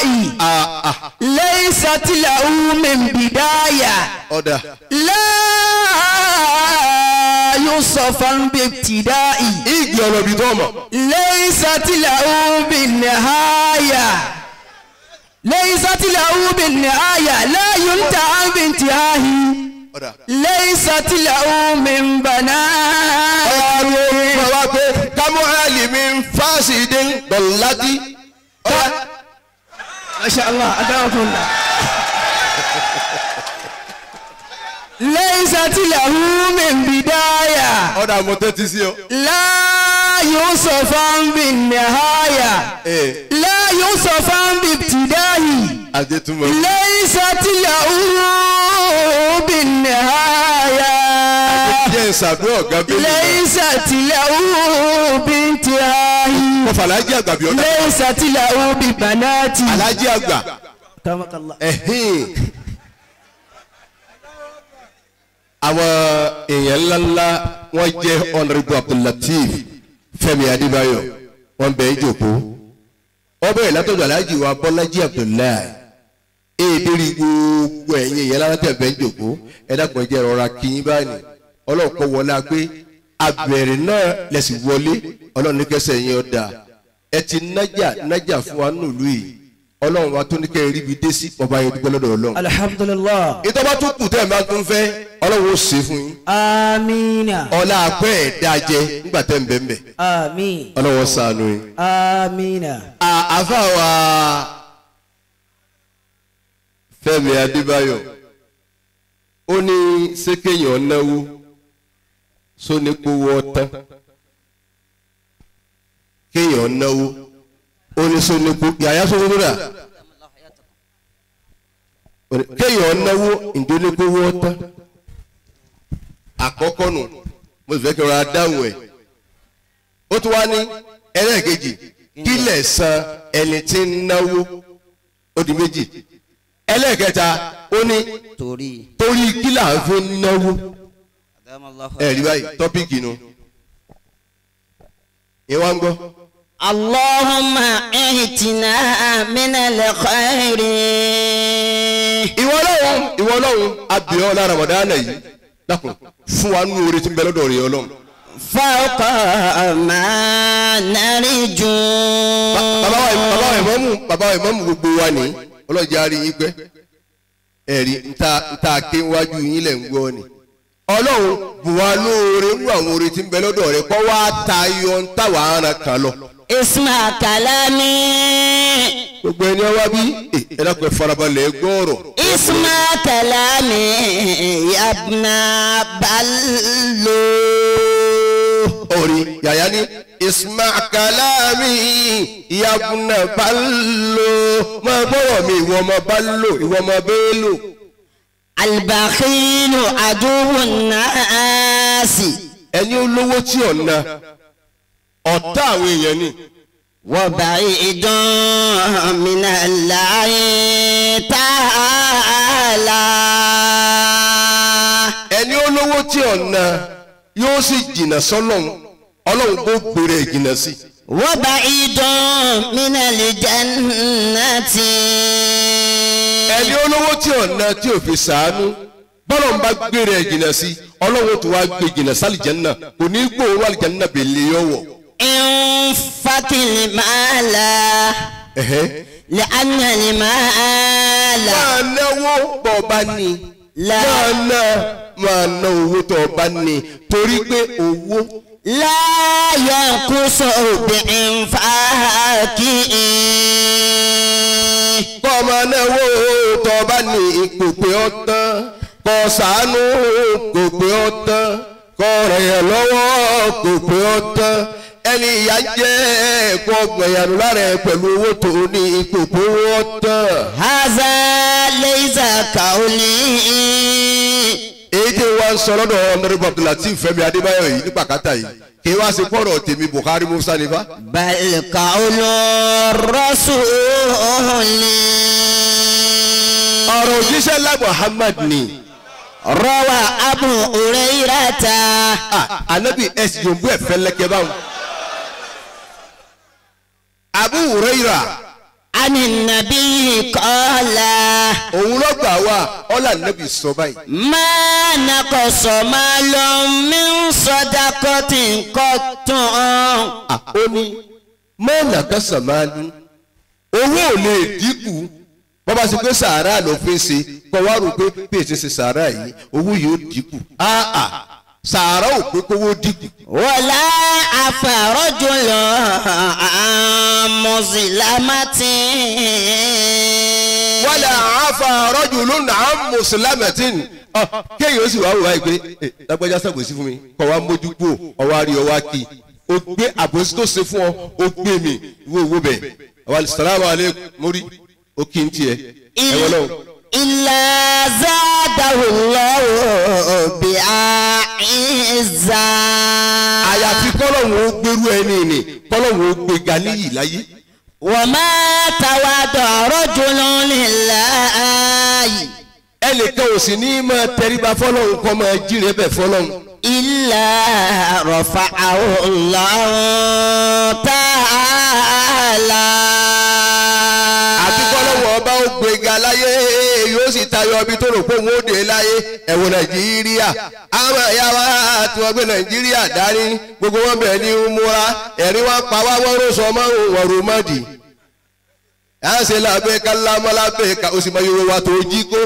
S4: ليست له من بداية
S5: ọ̀dà
S4: لا يصفا بابتداء
S5: ìgbì ọ̀nà ibi tó mọ̀.
S4: ليست له بالنهاية ليست له بالنهاية لا ينتهى بانتهائه
S5: ọ̀dà.
S4: ليست له من بنات
S5: ọ̀rọ̀ wa pé kámú àlìmí fásidé dọ̀láti. ọ̀dà
S2: masha allah adáwọ̀kùn la. laysat lahu min bidaya
S5: ọ̀dà mo tẹ́tí sí ọ.
S2: la yusufan bin nihaya
S5: ee
S2: la yusufan bi ibtidahi
S5: àjẹtúmọ̀.
S2: laysat lahu bin nihaya
S5: jẹ́ ìsàdúrà ọ̀gá bẹ́ẹ̀ ni.
S2: laysat lahu bi intihahi
S5: kọfà alájí àgbà bí ọ̀dà.
S2: laysat lahu bi banati.
S5: alájí àgbà.
S2: Kamakallah.
S5: ẹ̀hìn. àwọn èèyàn ńláńlá wọ́n jẹ́ honourable abdullateef fẹ́mi adébáyọ̀ wọ́n bẹ̀ ẹ́ jòkó wọ́n bẹ̀rẹ̀ látọ̀dọ̀ alájí wa bọ́lájí abdullahi èdèrí gbogbo ẹ̀yìn èèyàn ńláńlá tẹ̀ bẹ̀ ẹ́ jòkó ẹ dákun ẹ jẹ́ rọra kíyín báyìí ọlọ́ọ̀kọ́ wọlé agbé abẹ̀rẹ̀ náà lẹ̀sìn wọlé ọlọ́run ní kẹsẹ̀ yẹn ọ̀dà ẹ ti nájà nájà fún wa nílùú yìí ọlọ́run wa tó ní kẹ́ ẹ rí ibi dé sí ọba yẹn dúpẹ́ lọ́dọ̀ ọlọ́run.
S2: Alhamdulillah.
S5: ìtọ́ba tó kù tẹ́ ẹ máa tún fẹ́ ọlọ́run ó ṣe fún yín.
S2: Amina.
S5: ọlá àpẹ́ ẹ̀ dájẹ́ nígbà tẹ́ ń bẹ̀ ń bẹ̀
S2: Amin.
S5: ọlọ́run ó ṣàánú yín.
S2: Amina.
S5: À- àfa wa Fẹ́mi Adébáyọ̀ ó ní sékéyàn náwó sónípowó ọtán kéèyàn náwó ó ní sónípo yàyà sónípo rà kéèyàn náwó ìdónípowó ọtán àkọ́kọ́ nù mo sì fẹ́ kí n ra dáhùn ẹ̀ ó tún wá ní ẹlẹ́ẹ̀kejì kílẹ̀ san ẹni tí ń náwó ó di méjì ẹlẹ́ẹ̀kẹta ó ní
S2: Torí.
S5: torí kílà ń fi náwó
S2: Adamallahu.
S5: ẹ̀rí báyìí tọ́píìkì nu ìwà ń gbọ́
S2: اللهم اهتنا من الخير
S5: ìwọ lọ́hùn ìwọ lọ́hùn abìọ́ lára Ramadana yìí dákun fún wa nínú oore tí ń bẹ lọ́dọ̀ rẹ̀ ọlọ́run
S2: فوق ما نرجو
S5: bàbá wa bàbá wa ìmọ̀mù bàbá wa ìmọ̀mù gbogbo wa ní ọlọ́jà rí yín pẹ́ ẹ̀rí nta nta ké wájú yín lẹ̀ ń gbọ́ ni ọlọ́run bù wá lóore nínú àwọn oore tí ń bẹ lọ́dọ̀ rẹ̀ kọ́ wá tayọ ń tàwa ara kan lọ.
S2: اسمع كلامي
S5: gbogbo ẹni ọwá bí ẹ ẹ dákun ẹ farabalẹ̀ ẹ gbọ́ ọ̀rọ̀
S2: اسمع كلامي يا ابن بلو
S5: orí yàyà ní isma kalami yabuna balo máa gbọ́rọ̀ mi ìwọ ọmọ balo ìwọ ọmọ bẹ́ẹ̀lò
S2: البخيل عدو الناس
S5: ẹni olówó tí ọ̀nà ọ̀tá àwọn èèyàn ni
S2: وبعيد من الله تعالى
S5: ẹni olówó tí ọ̀nà yóò sì jìnnà sọ́lọ́run ọlọ́run kó gbèrè jìnnà sí
S2: وبعيد من الجنة
S5: ẹni olówó tí ọ̀nà tí ò fi sàánú bọ́lọ̀ ń bá gbèrè jìnnà sí ọlọ́run tó wá gbé jìnnà sálìjẹ́nà kò ní gbòòrò àlìjẹ́nà bèlè yọ̀wọ̀.
S2: انفق المال
S5: ẹ̀hẹ́.
S2: لأن المال
S5: máa náwó bọ̀ bá ní.
S2: La-
S5: máa ná máa ná owó tó o bá ní torí pé owó
S2: لا ينقص بإنفاقه
S5: kọ́ máa náwó tó o bá ní ipò pé ó tán kọ́ sàánú kò pé ó tán kọ́ rẹ̀ yẹn lọ́wọ́ kò pé ó tán ẹni ìyá jẹ́ kọ́ gbẹ̀yànú lára ẹ̀ pẹ̀lú owó tó o ní ipò pé ó tán.
S2: هذا ليس قولي
S5: èyí tí wọ́n ń sọ lọ́dọ̀ ọ̀nàrẹ́bù abdulateef fẹ́mi adébáyọ̀ yìí ní pàkátà yìí kí wọ́n á ṣe kọ́rọ̀ tèmi buhari musa nífa.
S2: بل قول الرسول
S5: ọ̀rọ̀ òjíṣẹ́ ńlá muhammad ni
S2: روى أبو هريرة
S5: Ah, anabi ẹsì yòówù ẹ fẹlẹkẹ báwọn. abu huraira
S2: عن النبي قال
S5: òun ló gbà wá ọlá anabi sọ báyìí.
S2: ما نقص مال من صدقة قط
S5: Ah, ó ní mọ́ọ̀nà kásán máa ní owó ò lè dínkù bọ́bá sì pé sàárà ló fi ń ṣe kọ́ wá rò pé bí èsì ṣe sàárà yìí owó yìí ó dínkù Ah, ah, sàárà ò pé kówó dínkù.
S2: ولا عفى رجل عن مظلمة
S5: afa rọ́jùlù náà mùsùlùmẹ́tìn kéèyàn ó sì wá wò wáyé pé ẹ lágbájá sàgbèsí fún mi kọ́ wa mójú kú ọwọ́ àrí ọwọ́ àkì ó gbé àbòsí tó ṣe fún ọ ó gbé mi ìwé owó bẹ̀ àwọn sàlámù alẹ́ mórí ó kí n tiẹ̀ ẹ̀wọ̀n náà.
S4: إلا زاده الله بعزا
S5: àyàfi kọ́lọ́hún ó gbérú ẹni ni kọ́lọ́hún ó gbéga níyì láyé.
S4: وما تواضع رجل لله
S5: ẹnìkan ò sì ní máa tẹríba fọlọ́hún kọ́ máa jíire bẹ̀ fọlọ́hún.
S4: إلا رفعه الله تعالى
S5: àti kọ́lọ́hún ọba ó gbéga láyé yóò sì tayọ ibi tó rò pé òun ó dé láyé ẹ̀wọ̀n nàìjíríà àwọn ẹ̀yà wa tí wọ́n gbé nàìjíríà dání gbogbo wọn bẹ̀ ní múra ẹ̀rí wọn pa wá wọ́n rò sọ mọ́ wọn rò mọ́dì. à ń ṣe lábẹ́ ká lámọ́ lábẹ́ ká o sì mọ yorùbá wa tó jí kó.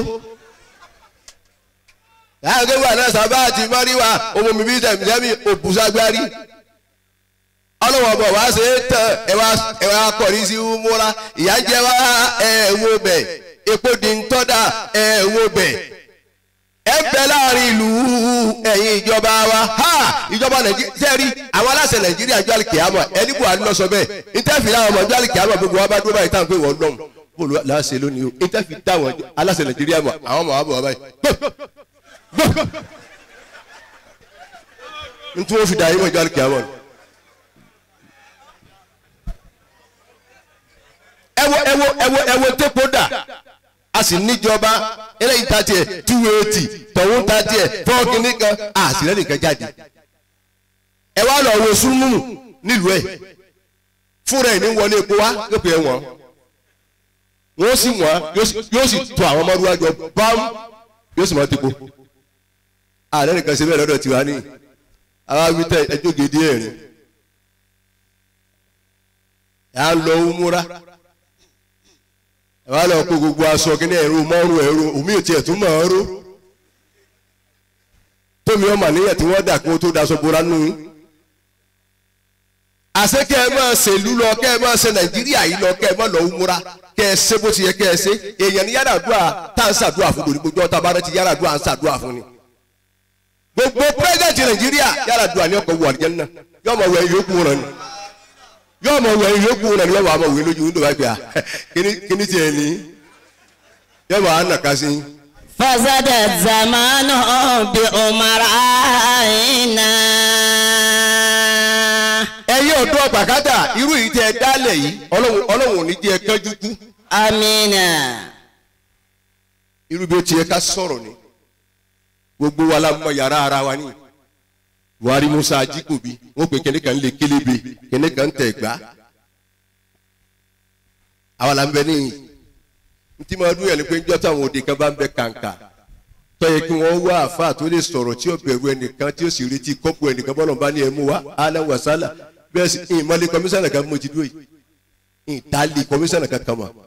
S5: láàgbé wà náà sábà àti mọ́ríwá ọmọ mi bí tẹ̀mítẹ́mí òbúságbárí ọlọ́wọ́ bọ̀ wá ṣe é tán ẹ wá kọ̀rí sí múra ìyá jẹ́ wá ẹ wo bẹ̀ epo di ń tọ́da ẹ wo bẹ̀ ẹ bẹ láàrin ìlú ẹ̀yin ìjọba wa ha ìjọba nàìjíríà sẹ́ẹ̀rí àwọn aláṣẹ nàìjíríà jọ àlìkìyàmọ̀ ẹni buhari lọ sọ bẹ́ẹ̀ ìtẹ́fì láwọn ọmọ jọ àlìkìyàmọ̀ gbogbo wa bá dúró báyìí táwọn pé wọ́n lọ́mù bóòlù láṣẹ lónìí o ìtẹ́fì táwọn aláṣẹ nàìjíríà mọ̀ àwọn ọmọ wa bọ̀ wá báyìí ntí wọ́n fi dà yín mọ̀ jọ àlìkìyàmọ̀ ni. ẹwọ ẹwọ ẹwọ ẹwọ tẹpọ dà a sì níjọba eléyìí ta tiẹ̀ two eighty tọ̀hún ta tiẹ̀ fọ́ọ̀kì nìkan àṣìlẹ̀ nìkan jáde ẹ wá lọ wo súnmù nílùú ẹ fúnra ẹ ní wọlé epo wá lópe ẹ wọn wọn sì wọn yóò sì tó àwọn ọmọdé wájú bám yóò sì mọ tẹpo àlẹ́ nìkan ṣe bẹ́ẹ̀ lọ́dọ̀ tiwa ní àwa wí tẹ ẹjọ́ gèdè ẹ̀rín ẹ̀ á lọ múra wàá lọ kó gbogbo aṣọ kí ní ẹ̀rọ mọ́rùn ẹ̀rọ omi ò tiẹ̀ tún mọ̀ ọ́n ró tómi ọmọ àníyàn tí wọ́n dà kó tó daṣọ bora nù yín. àṣé kẹ́ ẹ máa ṣèlú lọ kẹ́ ẹ máa ṣe nàìjíríà yìí lọ kẹ́ ẹ máa lọ múra kẹ́ ẹ ṣe bó ti yẹ kẹ́ ẹ ṣe èèyàn ní yàrá àdúrà tá à ń ṣàdúrà fún lórí gbogbo ọ̀tá bá rẹ ti yàrá àdúrà à ń ṣàdúrà fún ni. gbogbo pírẹ́sidẹ̀ntì nàìjíríà yàrá àdúrà ní ọkọ̀ wọ àlìjẹ́nnà yóò mọ̀ wẹ̀ yókù rẹ̀ ni yóò mọ̀ wẹ̀ yókù rẹ̀ ni yóò mọ̀ wẹ̀ lójú wíńdò wáyé pé à kíní tiẹ̀ ní yóò mọ̀ ànà ká sí.
S4: فزاد الزمان بأمرائنا
S5: ẹ̀yin ọ̀dọ́ gbàgádà irú yìí tẹ́ ẹ dálẹ̀ yìí ọlọ́run ọlọ́run ò ní jẹ́ ẹ kánjú kú
S4: آمين
S5: irú bí ó ti yẹ ká sọ̀rọ̀ ni gbogbo wa la mọ yàrá ara wa ni buhari musa ajikobi wọn pe kẹ́ni kan lè kélébé kẹ́ni kan tẹ̀ gbá àwa la ń bẹ níyì ntí máa dún yẹn ni pé njọ́ táwọn òde kan bá ń bẹ kàǹkà tọ́yẹ kí wọ́n wá àfa tó lè sọ̀rọ̀ tí ó bẹ̀rù ẹnìkan tí ó sì retí kọ́pù ẹnìkan bọ́lọ̀ bá ní ẹmu wá alẹ́ wàsálà bẹ́ẹ̀ sì ìmọ̀lẹ́ kọmísánná kan mo ti dúró yìí ìtàlí kọmísánná kan kan mọ̀.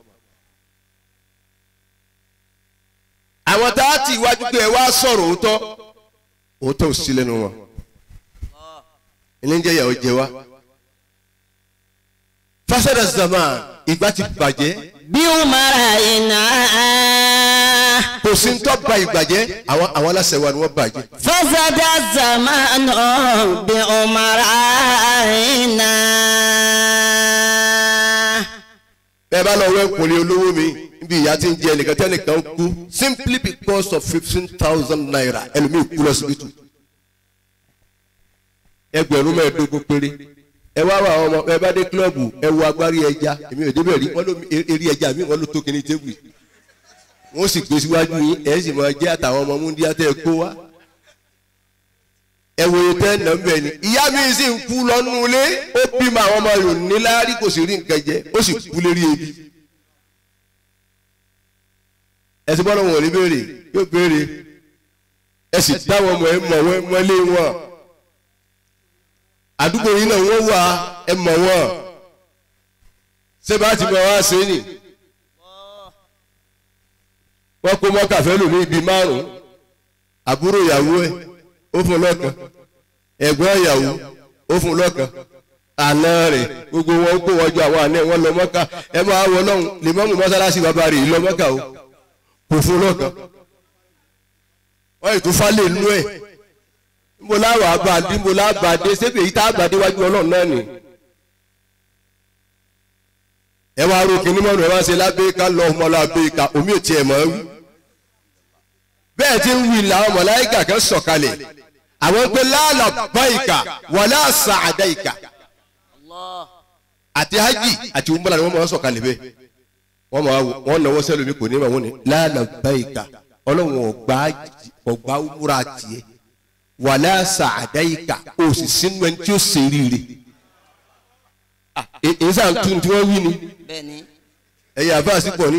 S5: àwọn tá a ti iwájú pé ẹ wá sọ̀rọ̀ òótọ́ òótọ́ ò sí lẹ́nu wọn ẹni jẹ́ ìyàwó jẹ wá. fasada zaman ìgbà ti bàjẹ́
S4: بأمرائنا
S5: kò sí ń tọ́ ba ìgbàjẹ́ àwọn àwọn aláṣẹ wa ni wọ́n bàjẹ́.
S4: فزاد الزمان بأمرائنا
S5: bẹ́ẹ̀ bá lọ wẹ́ nkùnrin olówó mi níbi ìyá tí ń jẹ ẹnìkan tí ẹnìkan kú simply because of fifteen thousand naira ẹlòmíì kú lọ́sibítù ẹgbẹ̀rún mẹ́ẹ̀ẹ́dógún péré ẹ wá wà ọmọ ẹ bá dé kílọ̀bù ẹ wo agbárí ẹja èmi ò débẹ̀ rí wọ́n ló eré ẹja mi wọ́n ló tó kíní tébù yìí wọ́n sì gbé síwájú yín ẹ̀ sì máa jẹ́ àtàwọn ọmọ múndíá tẹ́ ẹ kó wá ẹ wo tẹ́ ẹ nà ń bẹ̀ ni ìyá mi sì ń kú lọ́nù ilé ó bímọ àwọn ọmọ yòó níláárí kò sì rí nǹkan jẹ ó sì kú lérí ebi ẹ ti bọ́lá wọn ò ní béèrè yóò béèrè ẹ sì dáwọn ọmọ ẹ mọ̀ wọ́n mọ́lé wọn àdúgbò yìí náà wọ́n wà ẹ mọ̀ wọ́n ṣé bá ti mọ̀ wá ṣe é nì wọ́n kó mọ́ kàfẹ́ lòmí ibi márùn-ún àbúrò ìyàwó ẹ̀ ó fún lọ́kàn ẹ̀gbọ́n ìyàwó ó fún lọ́kàn àná rẹ̀ gbogbo wọn kó wọ́n jọ àwọn àná wọn lọ mọ́kà ẹ máa wọ lọ́hùn lè mọ́mú mọ́sálásí bàbá rẹ̀ lọ mọ́kà o kò fún lọ́kàn wọ́n ètò falẹ̀ nú ẹ̀ níbo láwọ̀ abàdé níbo lábàdé sébè yìí tá àbàdé wájú ọlọ́run náà nì. ẹ wá ro kìnìún mọ́nù ẹ wá ṣe lábẹ́ẹ́ká lọ ọmọ lábẹ́ẹ́ká omi ò tiẹ̀ mọ́ wí. bẹ́ẹ̀ tí ń wí làwọn mọ̀láyíkà kan sọ̀kalẹ̀ àwọn pé láàlà báyìíkà wàlá sàdáìkà àti hajj àti umrah ni wọ́n máa sọ̀kalẹ̀ bẹ́ẹ̀ wọ́n máa wọ́n náwó sẹ́lómi kò ní ma wọ́n ní láàlà báyìíkà ọlọ́run ọgbà ọgbà umrah tiẹ̀ wàlá sàdáìkà ó sì sínú ẹni tí ó ṣe rírì èyí sáà tún tí wọ́n wí ni
S2: bẹ́ẹ̀ni
S5: ẹ̀yà àbá sí pọ̀ ní.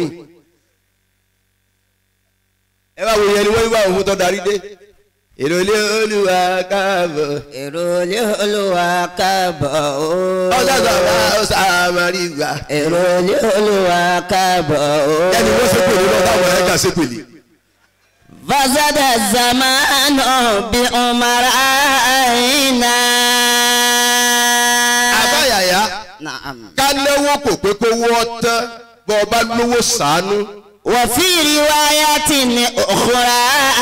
S5: ẹ bá wo yẹn ni wọ́n wí bá òun tó darí dé èrò ilé olúwa káàbọ̀
S2: èrò ilé olúwa káàbọ̀ o.
S5: ọjọ́ sọ̀rọ̀ ọ̀sàmárì gbà.
S2: èrò ilé olúwa káàbọ̀ o.
S5: ẹni wọ́n ṣe pèlè lọ́wọ́ táwọn ẹ̀ka ṣe pèlè.
S2: fasada zamanu bi umara aina.
S5: àbáyàyà
S2: naam.
S5: ká náwó kò pé kó wọ́ tán bọ́ ọ bá lówó sàánú.
S2: wa fi riwayatin ukhra.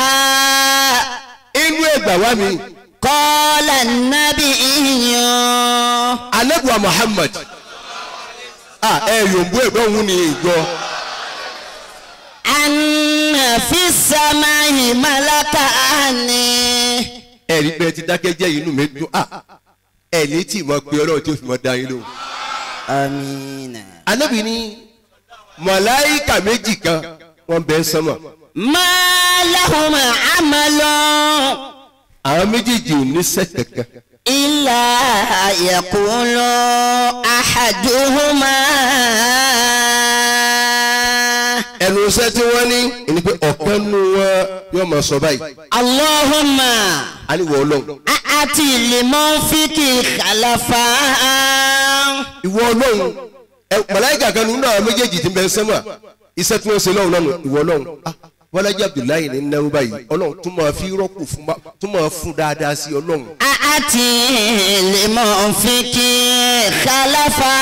S5: inú ẹgbà wá mi
S2: qala an-nabiyyu.
S5: alẹ́bùa Muhammad ah ẹ yòǹbó ẹ̀gbọ́n òun ni ìgbọ́
S2: anna fi samai malakani.
S5: ẹ̀rí bẹ́ẹ̀ ti dákẹ́ jẹ́ inú mi dùn ah ẹ̀ ní tí mo pe ọlọ́run tí ó fi mọ́ da yín lóhùn.
S2: amina.
S5: anabi ni màláìka méjì kan wọ́n bẹ ń sánmọ̀
S2: ma lahum amalun
S5: àwọn méjèèjì ò ní sẹ́ kankan
S2: illa yaqulu ahaduhuma.
S5: ẹnu iṣẹ́ tí wọ́n ní ẹni pé ọ̀kan nu wọn yóò máa sọ báyìí
S2: allahumma
S5: aliwọ ọlọ́run
S2: a'ati limunfiki khalafa.
S5: ìwọ ọlọ́run ẹ màláìka kan nínú àwọn méjèèjì tí ń bẹ ń sánmọ̀ iṣẹ́ tí wọ́n ṣe lọ́run náà nù ìwọ ọlọ́run ah bọ́lájí abdullahi ní náwó báyìí ọlọ́run tún máa fi rọ́pò fún ma tún máa fún dáadáa sí ọlọ́run
S2: a'ati limunfiki khalafa.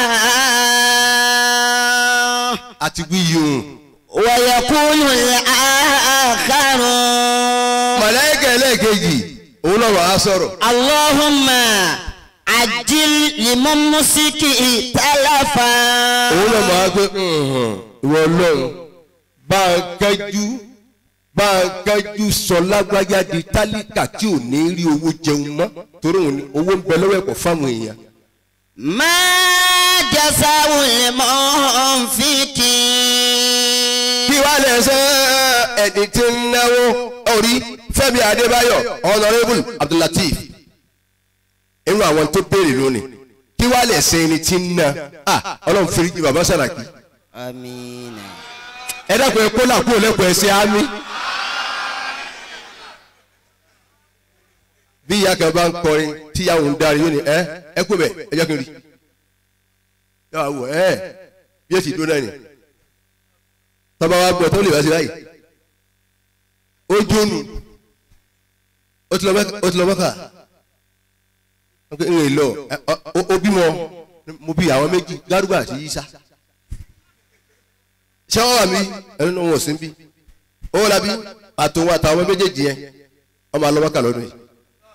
S5: àti wíyùn
S2: ويقول الآخر
S5: màláìka ẹlẹ́ẹ̀kejì òun náà wàá sọ̀rọ̀
S2: اللهم عجل لممسك تلفا
S5: òun náà máa gbé ìwọ ọlọ́run bá a kájú bá a kájú sọ lágbájá di tálíkà tí ò ní rí owó jẹun mọ́ torí òun ni owó ń bẹ lọ́wọ́ ẹ̀kọ́ fáwọn èèyàn.
S2: ما جزاء المنفق
S5: kí wàá lè ṣe ẹni tí ń náwó orí Fẹ́mi Adébáyọ̀ honourable Abdulateef inú àwọn tó béèrè lónìí kí wàá lè ṣe ẹni tí ń ná ah Ọlọ́run fi rí bàbá Sàràkí
S2: آمين
S5: ẹ dákun ẹ kó làkúrò lẹ́kọ̀ọ́ ẹ ṣe àmì. bí ìyá kan bá ń kọrin tíyàwó ń darí yóò ní ẹ ẹ kó bẹ ẹ jẹ́ kí n rí yàrá wò ẹ bí èsì dúró náà ni tọ́ba wa gbọ́ tó lè wá sí báyìí ó jónu ó ti lọ mẹ́ka ó ti lọ mẹ́ka ó ń rìn lọ ẹ, ọ- ó- ó bímọ mo bí àwọn méjì gárúgbà àti yíṣà ṣé wọ́n wà mí ẹni náà wọ́n sí bí owó la bí àtòun àtàwọn méjèèjì yẹn wọ́n máa lọ mẹ́ka lọ́dún yìí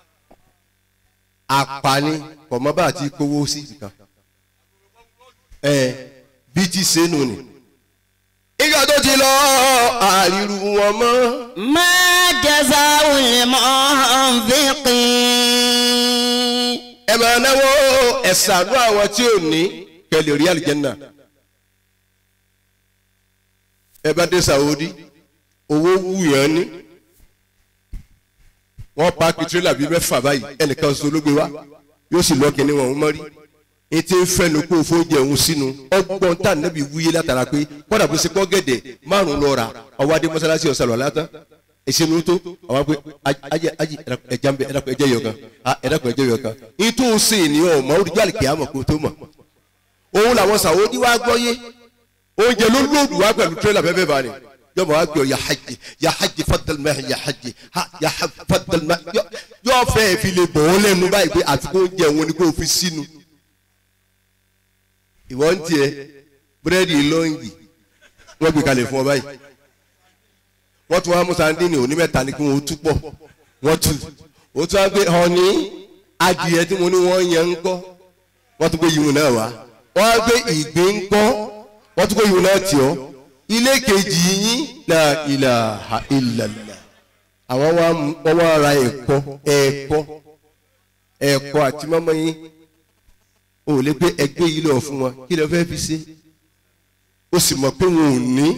S5: apani kọ̀mọ́bà àti kówó sí nìkan ẹ bí ti sẹ́nu ni ìgbà tó ti lọ àríru wọn mọ́
S2: ما جزاء المنفق
S5: ẹ máa náwó ẹ̀sánú àwọn tí ò ní kẹlẹ̀ rí àlìjẹ́nà ẹ bá dé Saudi owó wúyàn ní wọ́n paaki tirẹ́là bíi mẹ́fà báyìí ẹnìkan sọ ló gbé wá yóò sì lọ́ọ́ kínní wọn mọ́rí ètò ìfẹ́nu kó o fó jẹ òun sínú ọgbọ́n tá nẹ́bí wúyé látara pé kọ́dà bó ṣe kọ́ gẹ̀dẹ̀ márùn lọ rà ọwọ́ adé mọ́sálásí ọ̀sán lọ́la tán ìṣinú tó àwọn pé ajẹ ajẹ ẹja ń bẹ ẹdàkùn ẹjẹ yọ kan ẹdàkùn ẹjẹ yọ kan ìtò ṣe ènìyàn ọmọ oríjọ àlìkè àmọ̀ kó tó mọ̀ òun làwọn Sàwọ́dí wá gbọ́ yé oúnjẹ ló lóòdù wá pẹ̀lú tírélà bẹ́ẹ̀ bẹ́ẹ̀ bá ní yọmọ wá gbé ọ ya hajj ya hajj fadal mẹ́hìn ya hajj ha ya hajj fadal mẹ́hìn yọ fẹ́ fi lè bọ̀ ọ́ lẹ́nu báyìí pé àfikún oúnjẹ òun ni kò fi sínú ìwọ ń tiẹ̀ búrẹ́dì lọ́ǹgì wọ́n gbé kalẹ̀ fún ọ báyìí wọ́n tún wá mú sandini òní mẹ́ta ni kí wọ́n tú pọ̀ wọ́n tú ó tún wá gbé ọ̀ní adìyẹ tí mo ní wọ́n yẹn ń kọ́ wọ́n tún gbé yìí náà wá wọ́n á gbé ìgbín ń kọ́ wọ́n tún gbé yìí náà tì ọ́ ilé kejì yín la ilaha illallah àwọn wa mú- wọ́n wá ra ẹ̀kọ́ ẹ̀kọ́ ẹ̀kọ́ àti mọ́mọ́ yín o ò lè gbé ẹgbẹ́ yìí lọ fún wọn kí lè fẹ́ fi ṣe ó sì mọ̀ pé wọn ò ní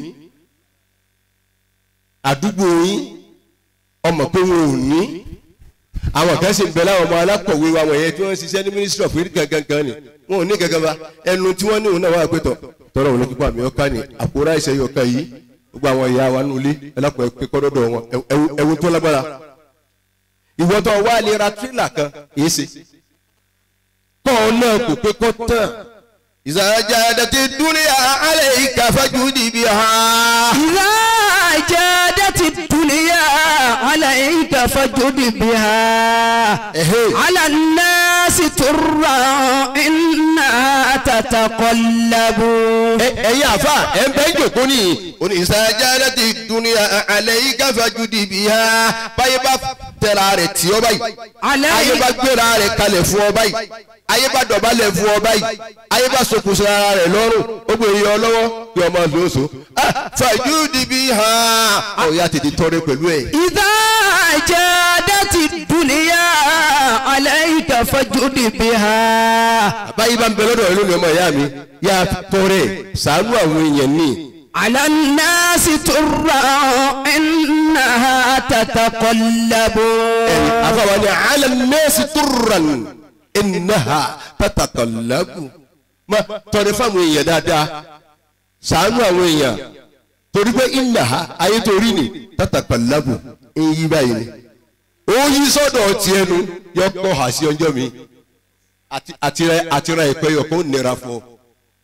S5: àdúgbò yín ọmọ pé wọn ò ní àwọn kan sì ń bẹ láwọn ọmọ alákọ̀wé wa wọ̀nyẹn tí wọ́n ń ṣiṣẹ́ ní ministry of health gangan gan ni wọn ò ní gangan ba ẹnu tí wọ́n ní òun náà wà pé tọ̀ tọ́rọ òun ní kíkọ́ àmì ọ̀ka ni àkórá ìṣẹ́ yìí ọ̀ka yìí gbogbo àwọn ìyá wa nulẹ̀ ẹlẹ́kọ̀ọ́ ẹ pé kọ́dọ̀dọ̀ wọn ẹwu- ẹwu tó lágbára ìwọ́tọ̀ wa lè ra tírélà kan èyí ṣe kọ́ ọ náà kò pé kọ́ tán ìsàjà dàtí dúnìyà alẹ́ ìkàfẹ́jú dìbì hàn.
S4: إذا جادت الدنيا عليك فجد بها
S5: Ehe.
S4: على الناس ترى إنها تتقلب
S5: ẹ̀yin àfa ẹ̀ ń bẹ́ jòkó nìyí. oní ìsàjáde ti dunuya alẹ́ yìí káfá ju dìbì ha báyé bá tẹ̀ra rẹ̀ tì ọ́ báyìí.
S4: عليك
S5: ayé bá gbéra rẹ̀ kalẹ̀ fún ọ báyìí. ayé bá dọ̀bálẹ̀ fún ọ báyìí. ayé bá sokùn ara rẹ̀ lọ́rùn ó gbé iye ọlọ́wọ́ kí ọmọ lóṣù. fàjú dìbì ha. ọ̀ya tètè tọrẹ pẹ̀lú ẹ̀.
S4: إذا جادت الدنيا عليك فجد بها
S5: báyìí bá ń bẹ lọ́dọ̀ ẹ̀ lónìí ọmọ ìyá mi yá tọrẹ ṣàánú àwọn èèyàn ní.
S4: على الناس ترى إنها تتقلب
S5: afawa ni ala nẹẹsi turan inaha tatakalabu ma tọrẹ fáwọn èèyàn dáadáa ṣàánú àwọn èèyàn torí pé inaha ayé torí ni tatakalabu ń yí báyìí ni ó yí sọ́dọ̀ tiẹ̀ nu yọ kọ́ ha sí ọjọ́ mi àti àtìrẹ àtìrẹ ìpẹ́ yọ kó nira fún ọ.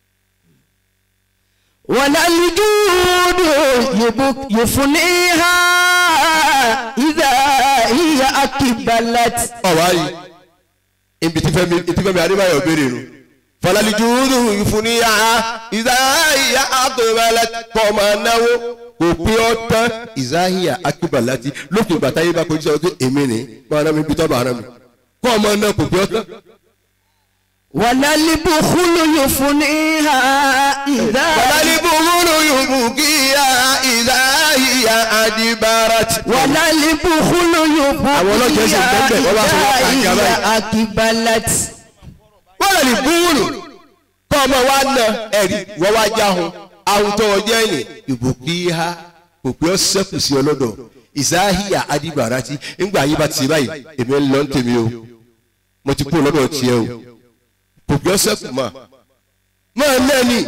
S4: ولا الجود يبك- يفنيها إذا هي أقبلت
S5: ọ̀wá yìí ibi tí fẹ́mi tí fẹ́mi adébáyọ̀ béèrè nu falalijudu ìfúnníyà ìzáhìyà àgbẹ̀wẹ̀lẹ̀ kọ́mọ náwó kò pé ọ tán ìzáhìyà akíbalati lókè bàtà yìí bá kojú sọ pé èmi ni máa ná mi bí tọ́ bá rán mi kọ́mọ náà kò pé ọ tán.
S4: ولا البخل يفنيها إذا
S5: falalibuhuru yubukiya ìzáhìyà adibarati.
S4: ولا البخل
S5: Àwọn ọlọ́jọ́ sì ń bẹ́ẹ̀ bẹ́ẹ̀, wọ́n bá sọ wọ́n kàkà
S4: يبكيها
S5: báyìí.
S4: إذا أقبلت
S5: wọ́n lè búrú kọ́ ọmọ wa nà ẹ̀rí wọ́n wá jáhùn àwọn tó wọ́n jẹ́ ẹ̀yìn ìbùkíhá kò pé ọ́ sẹ́kù sí ọlọ́dọ̀ ìsáhìyà adìbàràtì ńgbà yí bá ti báyìí èmi ń lọ ń tèmi o mo ti kú lọ́dọ̀ tiẹ̀ o kò pé ọ́ sẹ́kù mà máa ná ni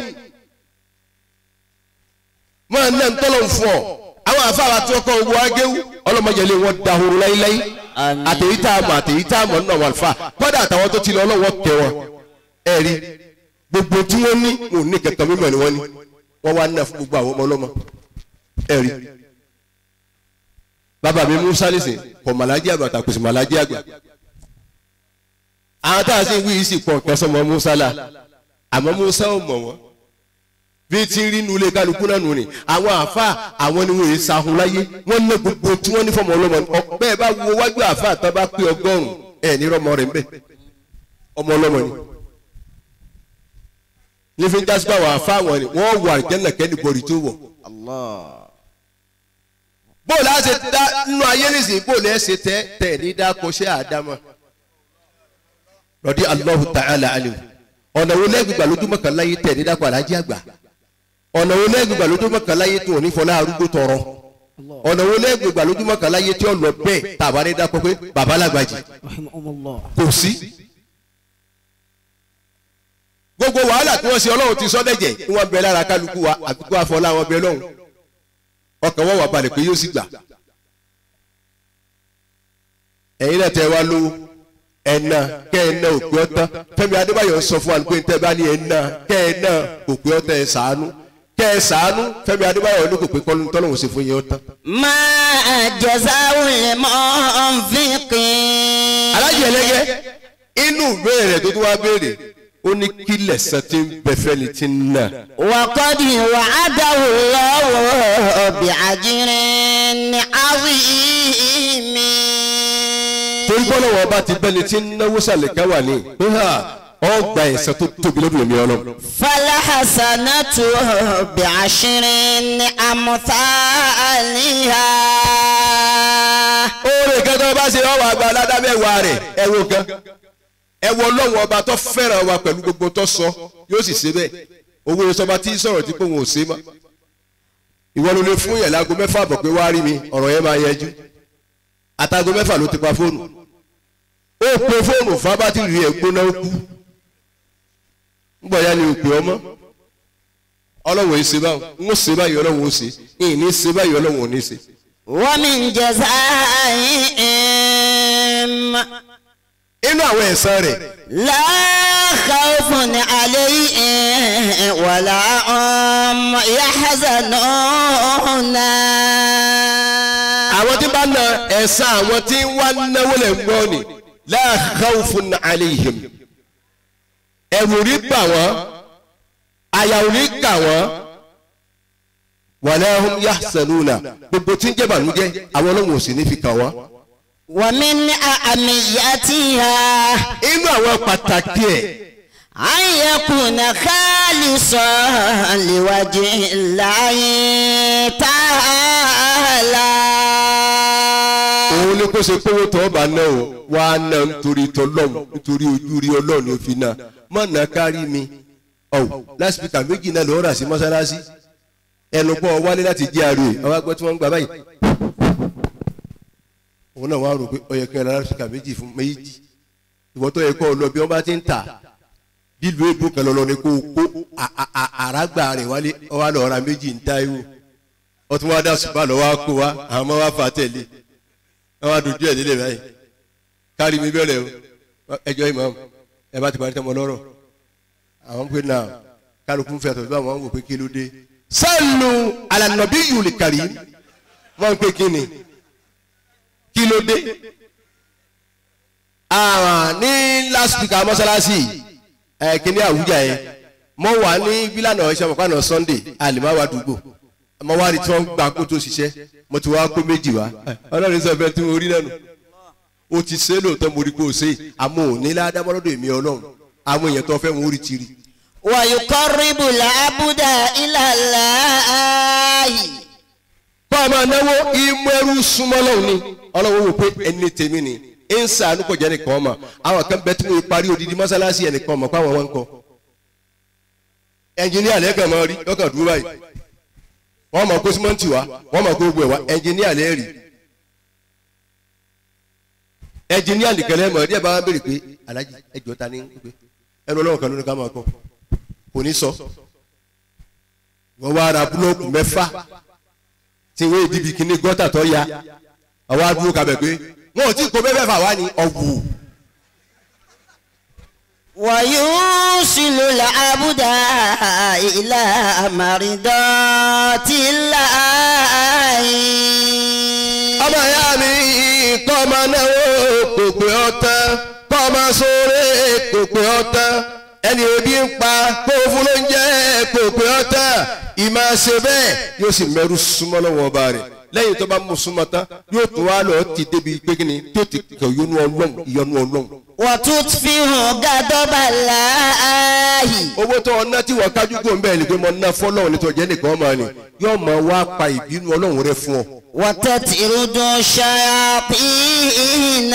S5: máa ná ń tọ́lọ̀ fún ọ àwọn àfáà tí wọ́n kọ́ owó agéwú ọlọ́mọdéjẹ́lé wọn dahoro láíláí àtẹ̀yí tá a mọ̀ àtẹ̀yí tá a mọ̀ nínú àwọn àlùfáà kọ́dà àtàwọn tó ti lọ ọlọ́wọ́ kẹ wọn ẹ̀rí gbogbo tí wọ́n ní wọn ò ní kẹ̀kẹ́ mímọ̀ ni wọ́n ní wọ́n wá ná fún gbogbo àwọn ọmọ ọlọ́mọ ẹ̀rí. bàbá mi musa lẹ́sìn kọ̀ màlájí àgbà tàkùsì màlájí àgbà àwọn táwọn sì ń wí yìí sì pọ̀ nǹkan sọmọ musa la àmọ́ musa ò mọ̀ wọ́n bí tí ń rí inú ilé kálukú náà nù ni àwọn àfa àwọn ni wọn yìí sahun láyé wọn ná gbogbo tí wọn ní fọmọ ọlọmọ ọ bẹ́ẹ̀ bá wo wájú àfa tó bá pé ọgọ́rùn ẹ ní rọmọ rẹ nbẹ ọmọ ọlọmọ ni nífi ń jásí báwọn àfa àwọn ni wọn wọ àjẹnà kẹ́ni bọ̀rì tó wọ̀. bóòlù á ṣe dá nínú ayé nìsín bóòlù ẹ ṣe tẹ tẹ ní dáko ṣé àdámọ rọdí Allahu ta'ala alim ọ̀nà wo lẹ́gbẹ̀gbà lójúmọ́ kan láyé tẹ̀ ní dáko alájí àgbà ọ̀nà wo lẹ́gbẹ̀gbà lójúmọ́ kan láyé tó ní fọlá arúgbó tọrọ ọ̀nà wo lẹ́gbẹ̀gbà lójúmọ́ kan láyé tí ó lọ bẹ́ẹ̀ tàbá ní dáko pé bàbá làgbàjì kò sí. gbogbo wàhálà tí wọ́n ṣe ọlọ́run ti sọ dẹ̀jẹ̀ tí wọ́n bẹ lára kálukú wa àbíkú àfọlá wọn bẹ lọ́hùn ọkàn wọn wà balẹ̀ pé yóò sì gbà. ẹ̀yin náà tẹ wá lówó ẹ̀nà kẹ́ ẹ̀ náà òpè ọ̀tán Fẹ́mi Adébáyọ̀ sọ fún wa pé tẹ́ bá ní ẹ̀nà kẹ́ ẹ̀ náà òpè ọ̀tán ẹ̀ sàánú kẹ́ ẹ̀ sàánú Fẹ́mi Adébáyọ̀ ní kò pé kọ́lù tọ́lọ́hùn ṣe fún yẹn ọ̀tán.
S6: ما جزاء المنفق
S5: alájẹ ẹlẹgẹ inú ìbéèrè rẹ̀ tó tún wá béèrè ó ní kí lẹ̀sán tí ń bẹ fẹ́ni tí ń nà.
S6: وقد وعده الله بأجر عظيم
S5: torí bọ́lá wọn bá ti bẹ́ni tí ń náwó sàlẹ̀ káwà ní pé ha ọgbà ẹ̀sán tó tóbi lọ́dún èmi ọlọ́run.
S6: فالحسنة بعشر أمثالها
S5: oore kan tó bá ṣe ọwọ́ àgbà aládàbẹ̀wà rẹ̀ ẹ wo kan ẹ wọ ọlọ́run ọba tó fẹ́ràn wa pẹ̀lú gbogbo tó sọ yóò sì ṣe bẹ́ẹ̀ owó ìsọba tí sọ̀rọ̀ tí pé òun ò ṣe mọ́ ìwọ ló lè fún yẹn láago mẹ́fà bọ̀ pé wá rí mi ọ̀rọ̀ yẹn máa yẹjú àtàgò mẹ́fà ló ti pa fóònù ó pe fóònù fún abátìrì ẹ̀ gbóná ó kú ńgbọ̀ ya ni ò pè ọmọ ọlọ́run ò ṣe báwọn ń ó ṣe báyìí ọlọ́run ò ṣe ìyìn ní ṣe báyìí ọlọ́run ò ní ṣe.
S6: ومن جزائهم
S5: inú àwọn ẹ̀san rẹ̀
S6: لا خوف عليهم ولا هم يحزنون
S5: àwọn tí bá na ẹ̀san àwọn tí ń wá náwó lẹ̀ ń gbọ́ ni la khawfun alayhim ẹ̀rù rí bà wọ́n àyà ò ní kà wọ́n wala hum yahzanuna gbogbo tí ń jẹ́ bànújẹ́ àwọn ọlọ́run ò sì ní fi kà wọ́n.
S6: ومن أهميتها
S5: inú àwọn pàtàkì ẹ̀
S6: أن يكون خالصا لوجه الله تعالى
S5: òun ni kó ṣe kówó tó ọba náà o wà á ná nítorí tọlọ́mù nítorí ojú rí ọlọ́run ní òfin náà má nà kárí mi ọ̀wọ̀ lásìkò méjì náà lọ́ọ́ rà sí mọ́sálásí ẹnu pọ̀ wálé láti jẹ́ àrò ẹ̀ àwọn agbẹ́ tí wọ́n ń gbà báyìí. òun náà wàá rò pé ọyẹ kí ẹ lásìkò méjì fún méjì ìwọ tó yẹ kó o lọ bí wọ́n bá ti ń tà bílùú èbó kan lọ́lọ́ ni kó o kó a- a- a- àràgbà rẹ̀ wálé ọwọ́ àlọ́ ọ̀rá méjì ń ta ewu ọtún wá dá ṣùgbọ́n àlọ́ wá kó wa àwọn ọmọ wa fà á tẹ̀lé àwọn àdùjú ẹ̀ nílé báyìí kárí mi bẹ̀rẹ̀ o ẹjọ́ ìmọ̀ ẹ bá ti parí tọmọ lọ́rọ̀ àwọn pé náà kálukú ń fẹ́ àtọ̀jú àwọn wò pé kí ló dé. sẹ́ẹ̀lù alànàbí yùlì kàrí wọ́n ń pè kí ni kí ló dé. Ah, ní last week àwọn mọ́sálásí ẹ̀ kíní àwùjá yẹn mo wà ní bílànà ọ̀ṣẹ́ mọ̀kànà sunday àlìmáwá dùgbò mo wá rí tí wọ́n gbà kó tó ṣiṣẹ́ mo ti wá kó méjì wá ọlọ́run sọ fẹ́ tí mo rí lẹ́nu o ti ṣe é lóòótọ́ mo rí pé o ṣe é àmọ́ ò ní ládàmọ́lọ́dọ̀ èmi ọlọ́run àwọn èèyàn tó fẹ́ wọn ó rí ti rí.
S6: ويقرب العبد إلى الله
S5: bá a máa náwó imú ẹrú súnmọ́ lọ́hùn ni ọlọ́run wò pé ẹni tèmi ni ẹ ń sàánú kọjá nìkan ọmọ àwọn kan bẹ tí mo parí odidi mọ́sálásí ẹnìkan ọmọ fáwọn wọn kọ ẹnjìníà lẹ́ẹ̀kan máa rí lọ́kàn dúró báyìí wọ́n mọ̀ kó símọ́ǹtì wá wọ́n mọ̀ kó gbogbo ẹ̀ wá ẹnjìníà lẹ́ẹ̀rì ẹnjìníà nìkan lẹ́ẹ̀mọ̀ ẹ̀dí ẹ̀ bá wọn béèrè pé alájí ẹjọ́ ta ni ń pè ẹnu ọlọ́run kan ló ní ká máa kọ kò ní sọ wọ́n wá ra búlọ́ọ̀kù mẹ́fà tí wọ́n ìdíbi kíní gọ́tà tó ya àwọn adúró kabẹ̀ pé wọn ò tí kó bẹ́ẹ̀ fà wá ní ọ̀wù.
S6: ويوصل العبد إلى مرضات الله
S5: ọmọ ìyá mi kọ́ ọmọ náwó kò pé ọtán kọ́ ọmọ sóore kò pé ọtán ẹni ebi ń pa kó o fún lóúnjẹ kò pé ọtán ìmọ̀ ṣe bẹ́ẹ̀ yóò sì mẹ́rù súnmọ́ lọ́wọ́ ọba rẹ̀ lẹ́yìn tó bá mú súnmọ́ tán yóò tún wá lọ ti débi pé kí ni tó ti kẹ̀ yọnu ọlọ́run ìyọnu ọlọ́run.
S6: وتطفئ غضب الله
S5: owó tó ọ̀nà tí wọ́n kájú kó ń bẹ́ẹ̀ ni pé mo ná fọ́lọ́run nítorí jẹ́ nìkan ọmọ ni yóò máa wá pa ìbínú ọlọ́run rẹ fún ọ.
S6: وتطرد الشياطين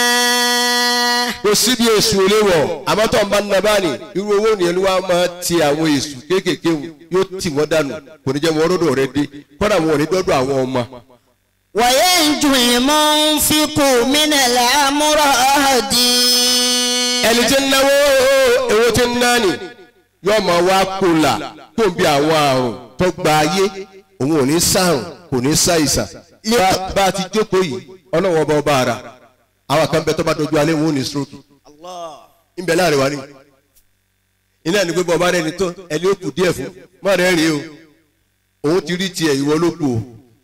S5: kò síbi èṣù ò lè wọ̀ àmọ́ tó ń bá nínú abáni irú owó nìyẹn ló wá máa ti àwọn èṣù kéékèèké wọn yóò tì wọ́n dànù kò ní jẹ́ wọn rọ́dọ̀ rẹ dé kọ́dà wọn ò ní dọ́dọ̀ àwọn ọmọ.
S6: وينجو المنفق من الأمراض
S5: ẹni tí ń náwó owó tí ń náni yóò máa wá kólà tó ń bí àwọn àrùn tó gba ayé òun ò ní sàrùn kò ní ṣàìsàn Bá- bá a ti jókòó yìí ọlọ́wọ́ ọba ọba ara àwọn kan bẹ tó bá dojú alẹ́ wọn ò ní stroke ń bẹ láàrin wa ni iná ẹni pé bọ́ọ̀bá rẹ̀ ni tó ẹni ó kù díẹ̀ fún má rẹ̀ rí o òun ti rí tiẹ̀ ìwọ ló kù o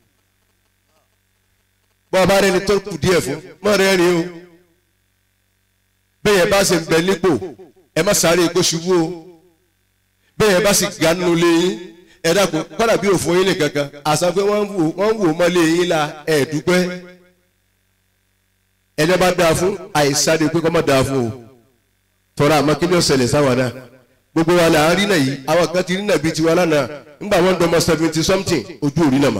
S5: bọ́ọ̀bá rẹ̀ ni tó kù díẹ̀ fún má rẹ̀ rí o bẹ́ẹ̀ yẹn bá sì ń bẹ nípò ẹ má sáré kó ṣubú o bẹ́ẹ̀ yẹn bá sì ga nínú ilé yín ẹ dákun kọ́dà bí òfin yín nìkan kan àṣà pé wọ́n ń wò wọ́n ń wò mọ́lé yín la ẹ̀ dúpẹ́ ẹni bá dáa fún àìsáré pé kọ́ mọ́ dáa fún o tọ́ra àmọ́ kí ni ó ṣẹlẹ̀ sáwọn náà gbogbo wa là ń rí náà yìí àwọn kan ti rí náà bíi tiwa lánàá ńgbà wọn dọmọ seventy something ojú òrí náà mà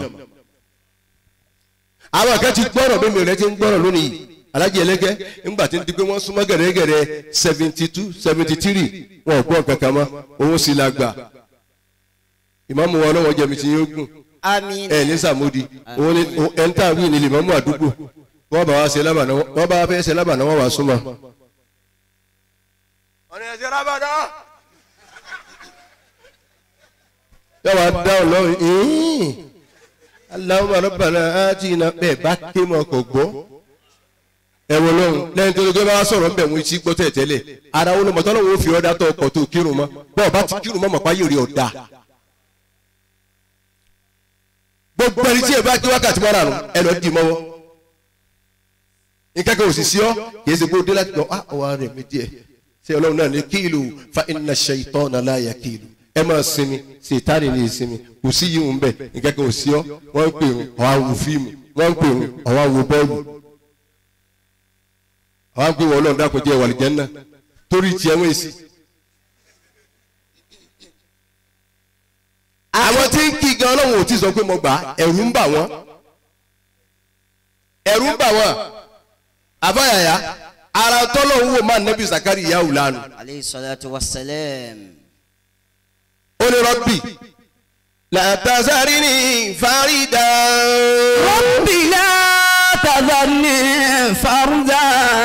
S5: àwọn kan ti gbọ́rọ̀ bí mi rẹ ti ń gbọ́rọ̀ lónìí alájẹ ẹlẹ́gẹ́ ńgbà tí ń di pé wọ́n súnmọ́ gẹ̀rẹ́gẹ̀rẹ́ seventy two seventy three wọn ò gbọ́ kankan mọ́ òun sì la gbà ìmáàmù wọn lọ́wọ́ jẹ̀mí ti yóò gùn
S6: àmín
S5: ẹ ní sàmúdi òun ni ẹni tá a wí ni lèmọ́mù àdúgbò wọ́n bá wa ṣe lábàná wọ́n bá fẹ́ ṣe lábàná wọ́n wà súnmọ́. ọ̀nà ẹ̀ṣẹ̀ lábàná. yọ wá dáhùn lọ́rùn ìhín Allahumma rabbana atina bẹ́ẹ̀ bá ké mọ́ ọkọ̀ gbọ́ ẹ̀wọ̀n lọ́rùn lẹ́yìn tó lóge bá sọ̀rọ̀ bẹ̀ wọ́n ti gbọ́ tẹ̀ tẹ́lẹ̀ ara wọn lọ́mọ tọ́lọ́wọ́ fi ọ̀dà tó ọkọ̀ tó kírun mọ́ bọ́ọ̀ bá ti kírun mọ́ mọ̀ páyé rí ọ̀dà gbogbo ẹni tí ẹ bá kí wákàtí mọ́ra nù ẹ lọ dì mọ́wọ́ nǹkan kan ò sì sí ọ kì í ṣe kó dé láti lọ ah ọwọ́ rẹ̀ mi díẹ̀ ṣé ọlọ́run náà ní kíìlù fa inna shaytana la yakilu ẹ máa sinmi ṣètánì ní ìsinmi kò sí yìí ń bẹ̀ nǹkan kan ò sí ọ wọ́n ń pè ń ọ̀wá wo fíìmù wọ́n ń pè ń ọ̀wá wo bọ́ọ̀lù ọ̀wá ń pè wọ́n ọlọ́run dákun jẹ́ ìwàlìjẹ́ náà torí tiẹ̀ wọ́n èsì. àwọn tí ń kí gan ọlọ́run ò tí sọ pé mo gbà á ẹ̀rù ń bà wọ́n ẹ̀rù ń bà wọ́n àbáyàyà ara tọ́lọ́hún wò máa nẹ́bí zakari ìyáwó lánàá
S6: aleyhi salatu wa salam.
S5: ó ní rọ́bì làtàzárì ní fárídà
S4: رب لا تذرني فردا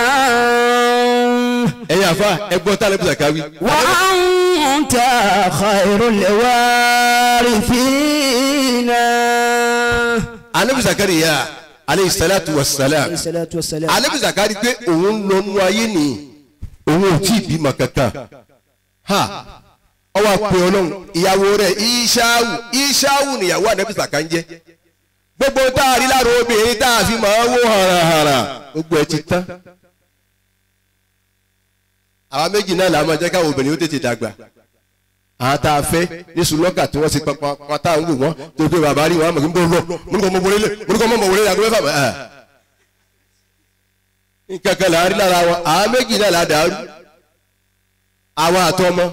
S5: ẹ̀yin àfa ẹgbọ́n tá nẹ́bí zakari
S4: وأنت خير الوارثين
S5: anẹ́bí zakari yá aleyhi salatu wa salam
S4: الصلاة والسلام
S5: anẹ́bí zakari pé òun lọ nu ayé ni òun ò tí ì bímọ kankan ha ọwọ́ àpè ọlọ́run ìyàwó rẹ̀ ìṣáwù ìṣáwù nìyàwó anẹ́bí zakari jẹ́ gbogbo tá a rí lára obìnrin tá a fi máa wó harahara gbogbo ẹ ti tán àwa méjì náà làá máa jẹ́ káwọn obìnrin ó tètè dàgbà àwọn tá a fẹ́ ní sùlọ́kà tí wọ́n ti pọn pọn tá à ń wò wọ́n tó gbé bàbá rí wọn àmọ̀ kí n bọ̀ lọ mo ní kọ́ mọ wọlé lé mo ní kọ́ mọ mọ wọlé lé àgbẹ̀ fà mọ́ nǹkan kan làá rí lára wọn àwọn méjì náà làá dàrú àwọn àtọmọ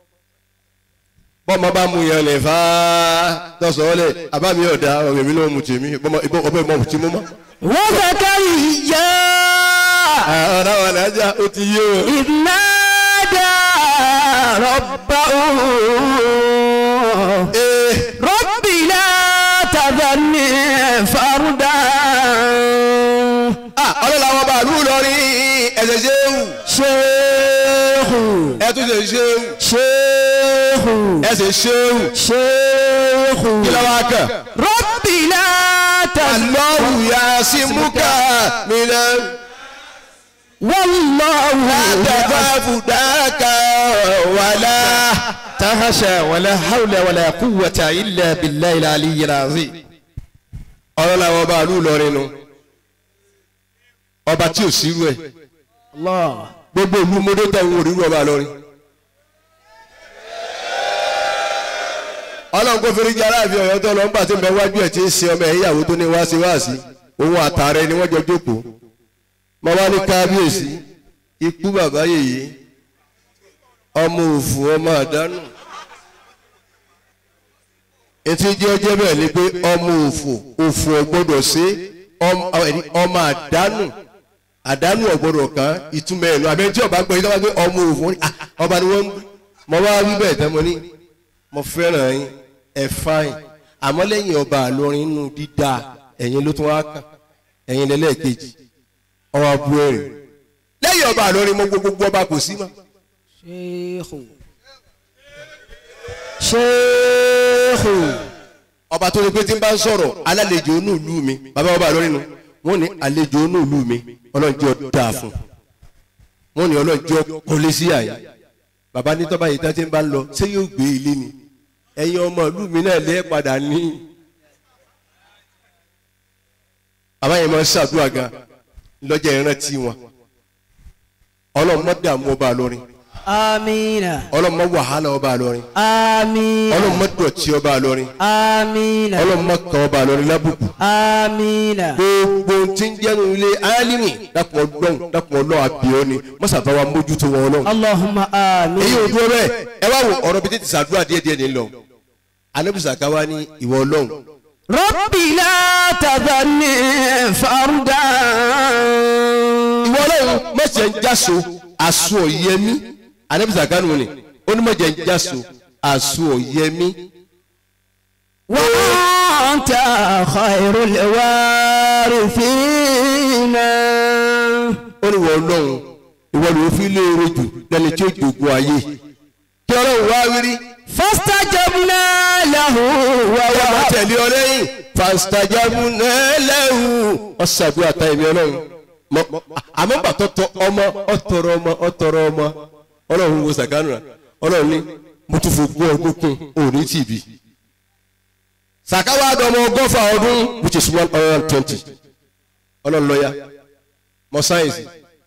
S5: bọ́mọ bá mu yẹn lè fà á tọ́sọ̀ọ́lẹ̀ àbámi ọ̀dà ọ̀rẹ́ mi náà mu tèmi ọbẹ̀ mọ̀ tí mo mọ̀.
S4: وزكريا
S5: ọ̀rọ̀ wọn làájá ó ti yé o.
S4: إذ نادى ربه
S5: ee
S4: رب لا تذرني فردا
S5: ah ọlọ́lá wọn bá lù lọ́rin ẹ̀sẹ̀ ṣéwù
S4: شيخ
S5: ẹ̀ tún ṣe ṣéwù
S4: شيخ
S5: ẹ̀sẹ̀ ṣéwù
S4: شيخ
S5: kí ló wá kàn.
S4: رب لا تذرني
S5: Allahu yasimuka minan
S4: والله
S5: tafudaka wala.
S2: تهشى ولا حول ولا قوة إلا بالله العلي العظيم
S5: ọlọ́lá wọn bá lù lọ́rin nu ọba tí ò sírú ẹ̀
S4: الله
S5: gbogbo ìlú mọ́tò tẹ̀ ń wò rírú ọba lọ́rin. ọlọ́run kò fẹ́rẹ́ jẹ́ aláàfin ọ̀yọ́ tó lọ ń bà tí ń bẹ wájú ẹ̀ tí ń ṣe ọmọ ẹ̀ ìyàwó tó ní wá sí wá sí òun àtàrẹ ni wọ́n jọ jókòó mo wá ní kábíyèsí ikú bàbá yèyé ọmọ òfò ọmọ àdánù etí jẹ́ ọjẹ́ bẹ́ẹ̀ ni pé ọmọ òfò òfò ọgbọ́dọ̀ ṣe ọm- ẹni, ọmọ àdánù àdánù ọgbọ́dọ̀ kan ìtumọ̀ ẹ̀ lọ àbẹ́ tí ọba gbọ́ yìí lọ́wọ́ pé ọmọ òfò wọn ni, ah, ọba ni wọ́n ń mọ wá wí bẹ́ẹ̀ tẹ́ mo ní mo fẹ́ràn yín ẹ fáyìn àmọ́ lẹ́yìn ọba àlọrin inú dídá ẹ̀yin ló tún wá kàn ẹ̀yin lẹ́lẹ́ẹ̀kejì ọwọ́ abú ẹ̀rìn lẹ́yìn ọba àlọrin mo gbogbo ọba kò sí mọ́
S4: شيخ شيخ
S5: ọba tó ní pé tí n bá ń sọ̀rọ̀ alálejò inú ìlú mi bàbá ọba àlọrin nu wọ́n ní àlejò inú ìlú mi ọlọ́njọ́ dáa fún wọ́n ní ọlọ́njọ́ kọ́lé sí àyè bàbá ní tọ́ba yìí tá ti ń bá ń lọ ṣé yóò gbé ilé ni ẹ̀yin ọmọ ìlú mi náà lẹ́ padà ní. bàbá yẹn máa ń ṣàdúrà gan lọ́jà ìrántí wọn ọlọ́run mọ́ dààmú ọba àlọrin
S6: Amina.
S5: ọlọ́mọ wàhálà ọba àlọ́rin
S6: Amina.
S5: ọlọ́mọ dọ̀tí ọba àlọ́rin
S6: Amina.
S5: ọlọ́mọ kan ọba àlọ́rin lábùkù
S6: Amina.
S5: gbogbo tí ń jẹ́nu ilé álímì dàpọ̀ ọlọ́run dàpọ̀ ọlọ́run àbíọ́ ni mọ́sàbá wa mójútó wọn ọlọ́run.
S6: Allahumma amin.
S5: èyí ò dúró bẹ́ẹ̀ ẹ wá wo ọ̀rọ̀ bíi tètè sàdúrà díẹ̀ díẹ̀ ní lọ anábìsà ká wá ní ìwọ ọlọ́run
S6: Rabbi la tadhanni farda.
S5: ìwọ ọlọ́run mọ̀jẹ̀ ń jáso àṣù ọ̀yẹ́mí anábìsà ká nù ní ó ní mọ̀jẹ̀ ń jáso àṣù ọ̀yẹ́mí
S6: Wa anta khairul warithina.
S5: ó ní ìwọ ọlọ́run ìwọ ló fi léèrè jù lẹ́ni tí ó jogún ayé kí ọlọ́run wá wírí
S6: Fastajabna lahu wa
S5: ọwọ́
S6: wa.
S5: tẹ̀lé ọ lẹ́yìn fàṣítàjámù nẹ́lẹ́wù ọ̀sàdúrà tá ẹ̀mí ọlọ́run Mọ- àmọ́ gbàtọ́ tọ ọmọ ọ̀tọ̀rọ̀ ọmọ ọ̀tọ̀rọ̀ ọmọ ọlọ́run wo sàkánù rà ọlọ́run ní mo tún fògbó ọdún kún òní tìbí sàkáwá dọmọ ọgọ́fà ọdún which is one hundred and twenty ọlọ́run lọ́yà mọ sáyẹ̀nsì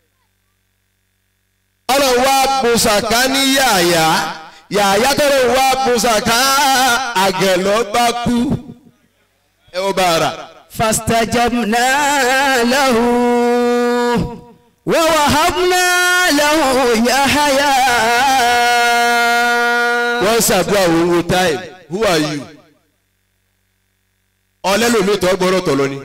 S5: ọlọ́run wá bu sàká ní yàyà yàyà tọ́lọ́run wá bu sàká àgẹ̀lọ́ bá kú ẹ ó bá ara.
S6: فاستجبنا له ووهبنا له يحيى
S5: wọ́n ṣàdúrà òun wo time who are you ọlẹ́lòmí tó gbọ́dọ̀ tọ̀lọ́ ni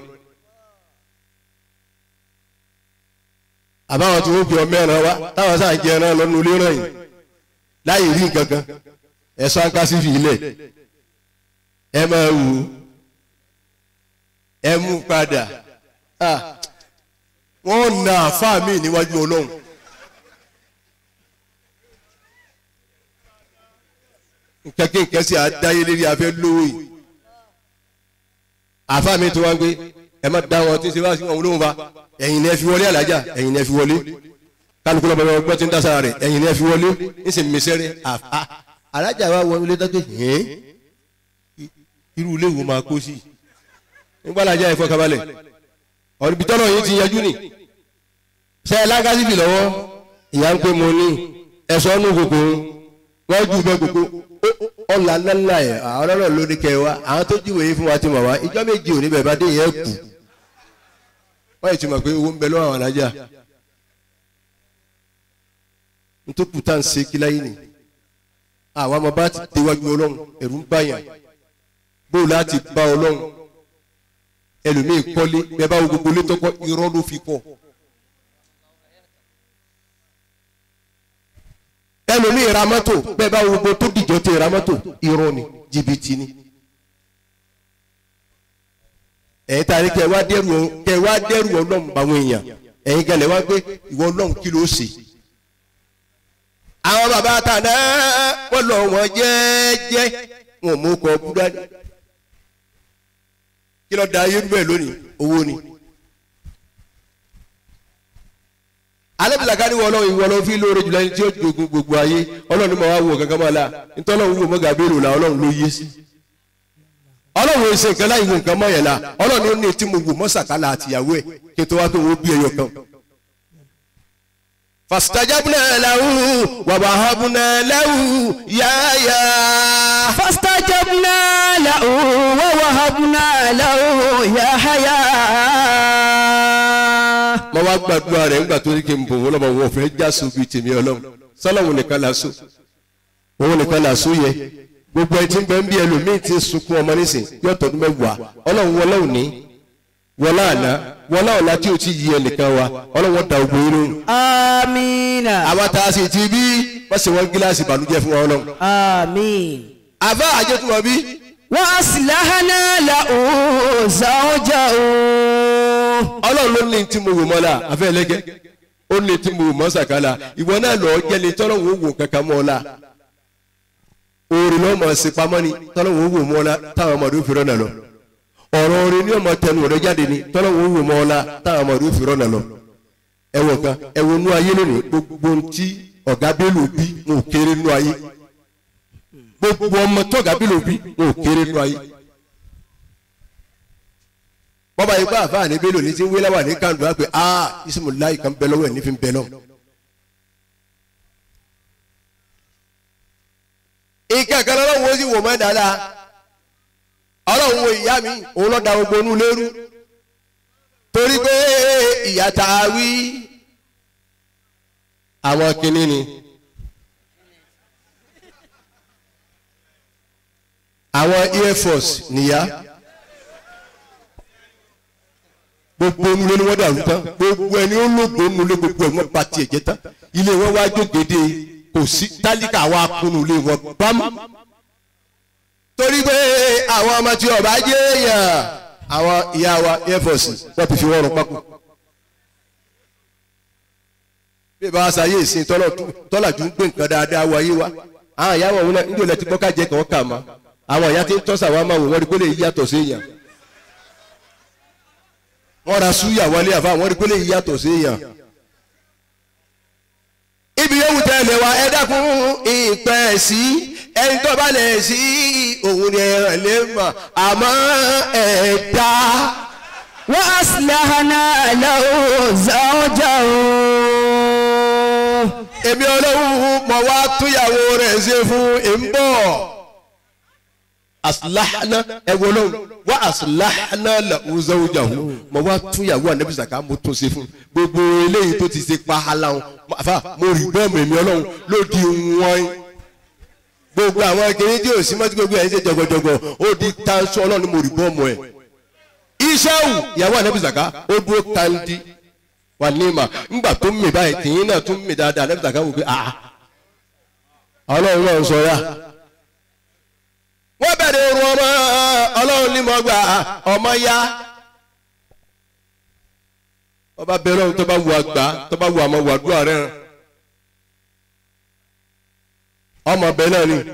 S5: àbáwọn tí wọ́n fi ọmọ ẹran wá táwọn sáà ń jẹ ẹran lọ́nu ilé ràn yìí láyé rí nǹkan kan ẹ̀sọ́ ankásí fi ilẹ̀ ẹ máa wù ú ẹ mú padà Ah, wọ́n na àfáà mi níwájú ọlọ́run. nǹkan kí nǹkan sì àdáyé lérí afẹ́ lówó yìí àfa mi tó wá ń gbé ẹ má dá wọn tí ń ṣe wá sí wọn olóhùn fa ẹ̀yin ni ẹ fi wọlé alájà ẹ̀yin ni ẹ fi wọlé kálukú lọ́mọ ẹgbẹ́ gbọ́ tí ń dá sára rẹ̀ ẹ̀yin ni ẹ fi wọlé ń sì mísẹ́rẹ́ àfa alájà wa wọlé dájú hẹ́n irú ilé wo máa kó sí nígbà alájà yẹn fọkàbalẹ̀ ọ̀rọ̀ bitọ́lọ̀ yìí ti yanjú ni ṣe ẹ lágásí bì lọ́wọ́ ìyá ń pè mọ́ ní ẹ̀sọ́ nù kòkó wọ́n jù bẹ́ẹ̀ kókó ọ̀là ńláńlá ẹ̀ àwọn ọlọ́rọ̀ ló ní kẹwàá àwọn tó júwèé yìí fún wa ti mọ̀ wá ìjọ méjì òní bẹ̀rẹ̀ bá dé yẹn kù wọ́n yìí ti mọ̀ pé owó ń bẹ lọ́wọ́ àwọn alájà ntókù tá à ń ṣe kí láyé ni àwọn ọmọ bá ti déwájú ọlọ́run ẹ̀rù ń báyàn bó láti bá ọlọ́run ẹlòmíì kọ́lé bẹ́ẹ̀ bá wo gbogbo létọ́kọ́ irọ́ ló fi kọ́. ẹlòmíì ra mọ́tò bẹ́ẹ̀ bá gbogbo tó dìjọ́ tẹ ra mọ́tò irọ́ ni jìbìtì ni. ẹ̀yin tá a ní kẹ́ wá dẹ́rù kẹ́ wá dẹ́rù ọlọ́run báwọn èèyàn ẹ̀yin gẹlẹ̀ wá gbé ìwọ ọlọ́run kí ló ṣe. àwọn bàbá àtàná wọ́n lọ wọ́n jẹ́ẹ́jẹ́ wọn ò mú kọ búdání. kí ló da ayé bẹ́ẹ̀ lónìí owó ni. alẹ́bìlàkà ni wọ́n lọ́wọ́ ìwọ lọ́wọ́ fi lóore jùlọ ẹni tí ó jogun gbogbo ayé ọlọ́run ní ma wá wò kankan mọ́ la nítorí ọlọ́run wò mọ́ gàbéèrò la ọlọ́run ló yé sí. ọlọ́run èsì nǹkan láì wò nǹkan mọ́ yẹn la ọlọ́run ní tí mo wò mọ́ sàkálà àtìyàwó ẹ̀ kí n tó wá pé wọ́n bí ẹyọ kan. fastajabna lahu wa wahabna lahu yáyà.
S6: فاستجبنا له ووهبنا له يحيى
S5: mo wá gbàdúrà rẹ̀ ńgbà tó ní kí n bò wọ́n lọ́mọ wọn ò fẹ́ já so bíi tèmi ọlọ́run sọ́lọ́wọ́n nìkan la so òun nìkan la so yẹ gbogbo ẹtí ń bẹ ń bí ẹlòmíín ti ń sunkún ọmọ nísìn yóò tọdún mẹ́wàá ọlọ́run wọlé òní wọlé àná wọlé ọ̀la tí o ti yí ẹnìkan wa ọlọ́run da ogun inú.
S6: آمين
S5: àwa tá a sì ti bí wọ́n sì wọ́n gíláàsì ìbànújẹ́ fún wa ọlọ́run.
S6: آمين
S5: àbá àjẹtùmọ̀ bí
S6: وأصلحنا له زوجه
S5: ọlọ́run ló ní tí mo wò mọ́ la àfẹ́ ẹlẹ́gẹ́ ó ní tí mo wò mọ́ sàkálà ìwọ náà lọ́ọ́ jẹ́ni tọ́lọ́run ó wò kankan mọ́ ọ la orin náà mọ̀ sí pamọ́ ni tọ́lọ́run ó wò mọ́ ọ la táwọn ọmọdé ó fi rọ́nà lọ ọ̀rọ̀ orin ní ọmọ tẹnu rẹ jáde ni tọ́lọ́run ó wò mọ́ ọ la táwọn ọmọdé ó fi rọ́nà lọ ẹwọ kan ẹwọ nú ayé lónìí gbogbo ntí ọ̀gá bélò bí wọn ò kéré nú ayé gbogbo ọmọ tó ọ̀gá bélò bí wọn ò kéré nú ayé bọ́ba yìí bá àfáà ní bélò ní ti ń wé láwà ní kàndù wá pé aa isimu láyì kan bẹ lọ́wọ́ ẹ̀ ní fi ń bẹ lọ́wọ́ nǹkan kan lọ́wọ́ ó sì wò mọ́ dáadáa ọlọ́run wo ìyá mi òun lọ́ọ́ da gbogbo inú lérú torí pé ìyá tá a wí àwọn kinní ni àwọn air force nìyá gbogbo onulé ni wọ́n dàrú tán gbogbo ẹni ó lògbó onulé gbogbo ẹ̀ wọ́n ba tiẹ̀ jẹ́ tán ilé wọn wá jókèdè kò sí tálíkà wa kunu ilé wọn bámú torí pé àwọn ọmọ tí ọba jẹ́ èèyàn àwọn ìyá wa air force wọ́n ti fi wọ́n rún pákó bí ìbá sa yé ìsìn tọ́lá ju ń gbé nǹkan dáadáa wáyé wa àwọn ìyá wọn náà níjọ́ lẹ́tí gbọ́ ká jẹ́ kàn kà má àwọn ìyá tí ń tọ́sà wa máa wò wọ́n rí pé lè yàtọ̀ sí èèyàn wọ́n ra súyà wọlé àfa wọ́n rí pé lè yàtọ̀ sí èèyàn. ibi yóò tẹ lè wa ẹ dákun ìpẹ́ sí ẹni tó bá lẹ̀ sí òun ni ẹ̀ràn lè mọ̀ àmọ́ ẹ̀ dá.
S6: وأصلحنا له زوجه
S5: èmi ọlọ́run mọ̀ wá túyàwó rẹ̀ ṣe fún ìbọ̀. asilahana ẹwọ lọ́wọ́ wá asilahana la uzawujahu mọ̀ wá túyàwó anabi saka mo tún ṣe fún gbogbo eléyìí tó ti ṣe pa aláwọn àfa mo rí bọ́ọ̀mù èmi ọlọ́run ló di wọ́n gbogbo àwọn akéré tí o sì mọ́tí gbogbo ẹ̀ ń ṣe jọgọjọgọ ó di tanṣọ ọlọ́run ni mo rí bọ́ọ̀mù ẹ̀ iṣẹ́wù ìyàwó anabi saka ó dúró kandi wà ní ma ńgbà tó mì báyìí tìyín náà tó mì dáadáa anabi saka wò pé ah ọlọ́run náà sọ ya wọ́n bẹ̀rẹ̀ orun ọmọ ọlọ́run ní mọ́ gbà ọmọ ya ọba bẹ̀rẹ̀ ọ̀hún tó bá wù àgbà tó bá wù àmọ́ wù àdúrà rẹ̀ ọmọ bẹ́ẹ̀ náà ni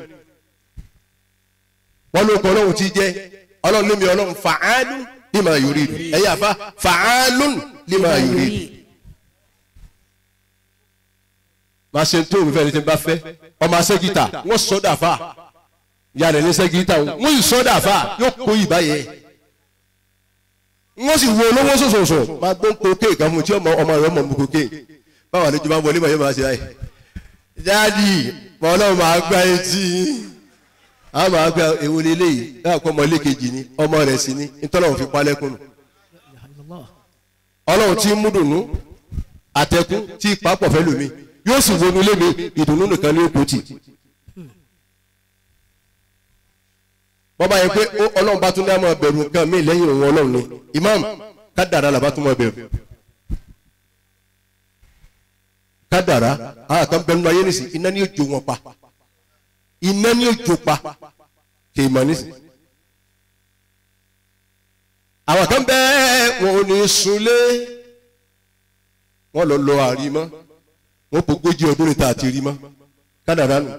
S5: wọ́n ló kọ́ ọlọ́run ti jẹ́ ọlọ́run ní mi ọlọ́run fàálù lima yuridu ẹ̀yà àfa fàálù lima yuridu. máa ṣe tó òun fẹ́ ní ti bá fẹ́ ọmọ asẹ́gìtà wọ́n sọ́dà fà ìyá rẹ̀ ní sẹ́gìtà wọ́n yìí sọ́dà fà yóò kó ìbá yẹ wọ́n sì wo olówó sòsòsò máa gbó kókè kan fún tí ọmọ ọmọ rẹ̀ mọ̀ mú kókè báwọn àlejò máa wọlé màá yẹ máa ṣe láyé dáàdì mọ́lọ́ máa gbá etí a máa gbá ewu lélẹ́yìí náà kọ́ ọmọ ilé kejì ni ọmọ rẹ̀ sì ni ntọ́lọ́run fi palẹ́kùn nù ọlọ́run tí ń mú dùnú àtẹkùn tí ìpapọ̀ fẹ́ lómi yóò sì wọnú ilé mi ìdùnnú nìkan ní òkú tì. bọ́bá yẹn pé ọlọ́run bá tún ní àmọ́ bẹ̀rù nǹkan mí lẹ́yìn òun ọlọ́run ni imam kádàrá làbá tún mọ́ bẹ̀rù. kádàrá àwọn kan bẹnu ayé nìsí iná ní òjò wọn pa iná ní òjò pa kì í mọ̀ nísì. àwọn kan bẹ́ẹ̀ wọn ò ní sunlé wọn lọ lọ àrímọ́ wọn kò gbójú ọdún níta àti rí mọ́ kádàrá nù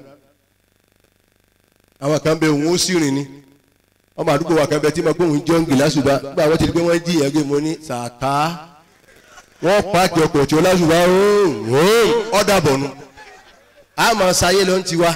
S5: àwọn kan bẹ òun ó sì rìn ni ọmọ àdúgbò wa kan bẹ tí mo gbóhùn jọ́ǹgì lásùbà nígbà wọ́n ti di pé wọ́n jí ìyẹn gbé mo ní sàká wọ́n pààkì ọkọ̀ tí ó lásùbà ọ̀dà bọ̀nu àmọ́ sáyé ló ń tiwa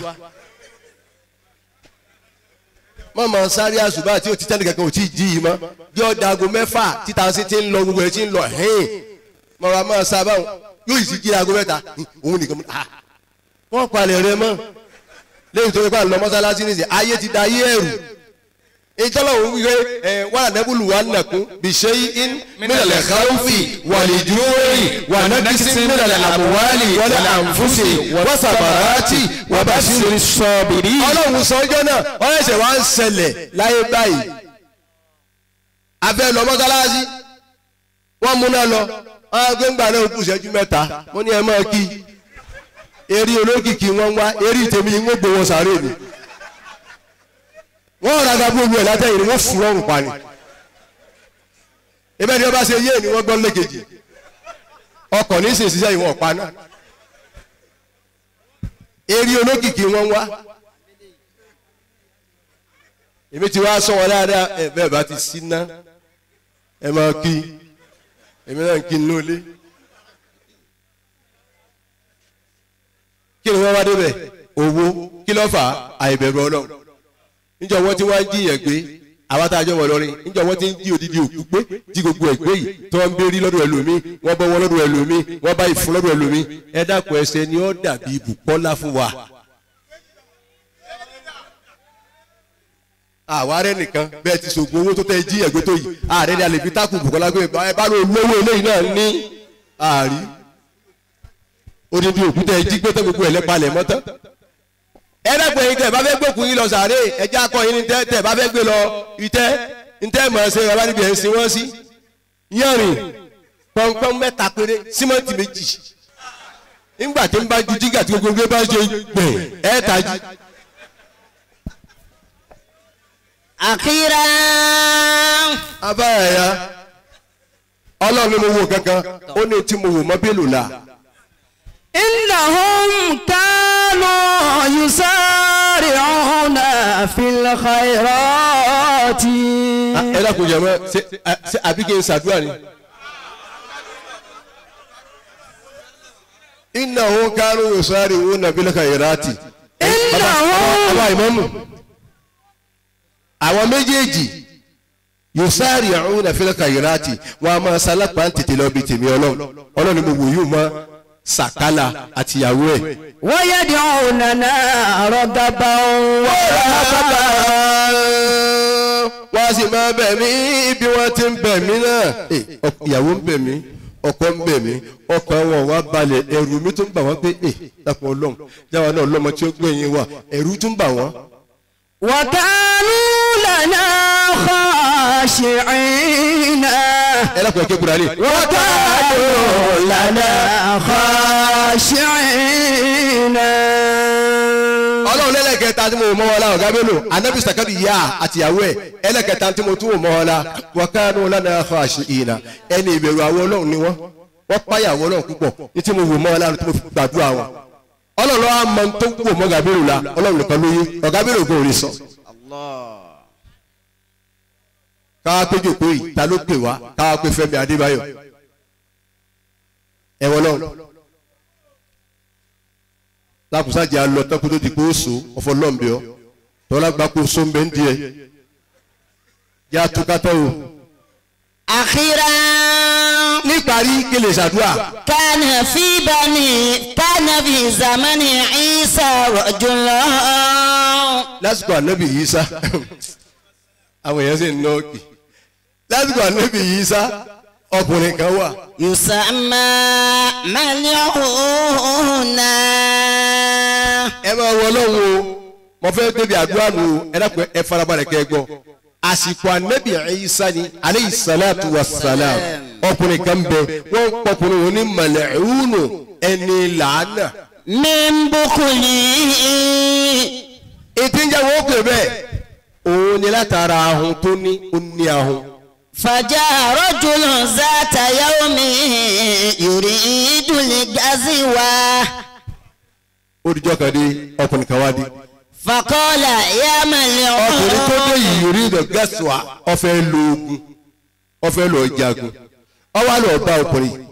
S5: mọ̀mọ́ sáré àsùbà tí o ti tẹ́lẹ̀ kankan ò tí ì jí yìí mọ́ bí ọ̀dà aago mẹ́fà títa sí ti ń lọ gbogbo ẹ̀ ti ń lọ hẹ́ẹ̀ mọ̀ra máa sábà yóò sì jí aago mẹ́ta òun nìkan ah wọ́n palẹ̀ rẹ mọ́ lẹ́yìn tó yẹ kó à ń lọ mọ́sálásí nìyí ayé ti da ayé ẹ̀rù ìjọba òun wíwé ẹ wà nẹ́bùlù wà nàkún bìṣẹ́ in mílẹ̀lẹ̀ káwọ́fì wàlìdúróyì wà nàkísí mílẹ̀lẹ̀ àmúwálì wọlé àǹfùsì wọ́sàbàràtì wàbàṣírí sọ́ọ̀bìrì. ọlọ́run sọ́jọ́ náà wọ́n ẹ̀sẹ̀ wá ń ṣẹlẹ̀ láyé báyìí abẹ́ lọ mọ́sálásí wọ́n múná lọ wọ́n gbé ńgbà náà kù ìṣẹ́jú mẹ́ta mo ní ẹ máa kí eré olókìkí wọn wá eré tèmi ń gbowó sàárè mi wọ́n rà gàbó omi ẹ̀ látẹ̀yìn ni wọ́n fún ọrùn pa ni ibẹ̀ ni wọ́n bá ṣe yé ni wọ́n gbọ́ lẹ́kejì ọkọ̀ ní sèṣin sẹ́yìn wọn pa náà eré olókìkí wọn wá èmi ti wá sọ wọn dáadáa ẹ bẹ́ẹ̀ bá ti sí ná ẹ máa kí èmi náà ń kí nínú ilé kí ni wọ́n wá débẹ̀ owó kí ló fà á àìbẹ̀rù ọlọ́run níjọ wọn tí wọn ń jiyàn gbé àwọn tá a jọ wọ lọrin níjọ wọn tí ń jí odidi òkú gbé tí gbogbo ẹ gbé yìí tí wọn ń bérí lọ́dọ̀ ẹlòmíì wọn bọ wọn lọ́dọ̀ ẹlòmíì wọn bá ìfún lọ́dọ̀ ẹlòmíì ẹ dákun ẹsẹ ni ó dàbí ibùkọ́lá fún wa. àwa rẹ nìkan bẹ́ẹ̀ ti sògùn owó tó tẹ jí ẹ̀gbẹ́ tó yìí ààrẹ ni a lè fi tákù Bùkọ́lá gbé ẹ bá ló lówó eléyìí náà ní àárí odindi òkúta ẹ jí gbé tẹ gbogbo ẹ lẹ́pàlẹ̀ mọ́tọ́ ẹ dẹ́gbẹ́ yìí tẹ bá fẹ́ gbókùn yín lọ sàárè ẹjẹ́ akọ yín ní tẹ tẹ bá fẹ́ gbé lọ ìtẹ́ ntẹ́ mọ̀ ẹ́ sẹ́ ẹ bá níbi ẹ̀ ń sin wọ́n sí yánrin pọ́npọ́n mẹ́ta péré símẹ́ǹtì méjì nígbà tí ń bá ju jígà tí gbogbo bá ṣe gbẹ̀ ẹ́ tají.
S6: أخيرا
S5: abáyà ya ọlọ́run ni mo wò kankan ó ní tí mo wò mọ́ bílù la
S6: إنهم كانوا يسارعون في الخيرات
S5: ẹ dákun jẹ mọ ṣe ṣe àbí kí n ṣàdúrà ni. iná òun kánú yosari òun nàbílẹ̀ kàyéráàtì.
S6: إنهم
S5: bàbá ìmọ̀mù àwọn méjèèjì yosari òun nàbílẹ̀ kàyéráàtì wọn a máa sálápá ń tètè lọ bí tèmi ọlọ́run ọlọ́run ni mo wò yóò mọ sàkálà àtìyàwó ẹ̀.
S6: ويدعوننا رغبا ورهبا
S5: wọ́n á sì máa bẹ̀ mí bí wọ́n ti ń bẹ̀ mí náà. Ẹ, ọk- ìyàwó ń bẹ̀ mí ọkọ ń bẹ̀ mí ọkàn wọn wá balẹ̀ ẹ̀rù mi tún bà wọ́n pé ẹ dàpọ̀ ọlọ́run jáwa náà lọ́mọ tí ó gbẹ̀yìn wa ẹ̀rù tún bà wọ́n.
S6: وكانوا لنا خاشعين
S5: ẹ lápò ẹ̀kẹ́ kúrò alẹ́.
S6: وكانوا لنا خاشعين
S5: ọlọ́run lẹ́lẹ́kẹta tí mo mọ́ wọn la ọ̀gá mélòó anabi sakabi yá àtìyàwó ẹ̀ ẹlẹ́kẹta tí mo tún mọ́ wọn la wakanu lana khashi'ina ẹni ìbẹ̀rù àwọn ọlọ́run ni wọ́n wọ́n páyà àwọn ọlọ́run púpọ̀ ní tí mo wò mọ́ wọn la tí mo fi gbàdúrà wọn ọlọ́run lọ́wọ́ àmọ́ tó wò mọ́ ọ̀gá mélòó la ọlọ́run nìkan ló yé ọ̀gá mélòó kò rí sọ. káwá pé jòkó yìí ta ló pè wá káwá pé Fẹ́mi Adébáyọ̀ ẹ̀wọ̀n lọ́run lákùsájà lọ tọ́kù tó di kó so ọ̀fọ̀ lọ́nbẹ̀ ọ́ tọ́lá gba kó so ń bẹ́ ń di ẹ̀ yá tukatọ́ o.
S6: أخيرا
S5: níparí kéle ṣàdúrà
S6: كان في بني كان في زمن عيسى رجل
S5: lásìkò ànábì Ìsá àwọn èèyàn sì ń ná òkè lásìkò ànábì Ìsá ọkùnrin kan wà
S6: يسمى ملعون
S5: ẹ máa wọ ọlọ́run o mo fẹ́ débi àdúrà nù o ẹ dàpọ̀ ẹ farabalẹ̀ kẹ́ ẹ gbọ́ àsìkò ànábì Ìsá ni aleyhi salatu wa salam ọkùnrin kan bẹ wọ́n pọkùnrin wọn ní màlẹ́hùnù ẹni làánà
S6: من بخله
S5: ètí ń jẹ́ wọ́n pè bẹ́ẹ̀ òun ni látara ahun tó ní ó ní ahun
S6: فجاء رجل ذات يوم يريد الغزوة
S5: ó dijọ́ kan dé ọkùnrin kan wá dé
S6: فقال يا
S5: ọkùnrin tó dé
S6: ملعون
S5: yìí yorí ìdọ̀ gẹ́sùà ọ̀fẹ́ lo ogun ọ̀fẹ́ lọ jagun ọwọ́ àlọ́ bá ọkùnrin yìí.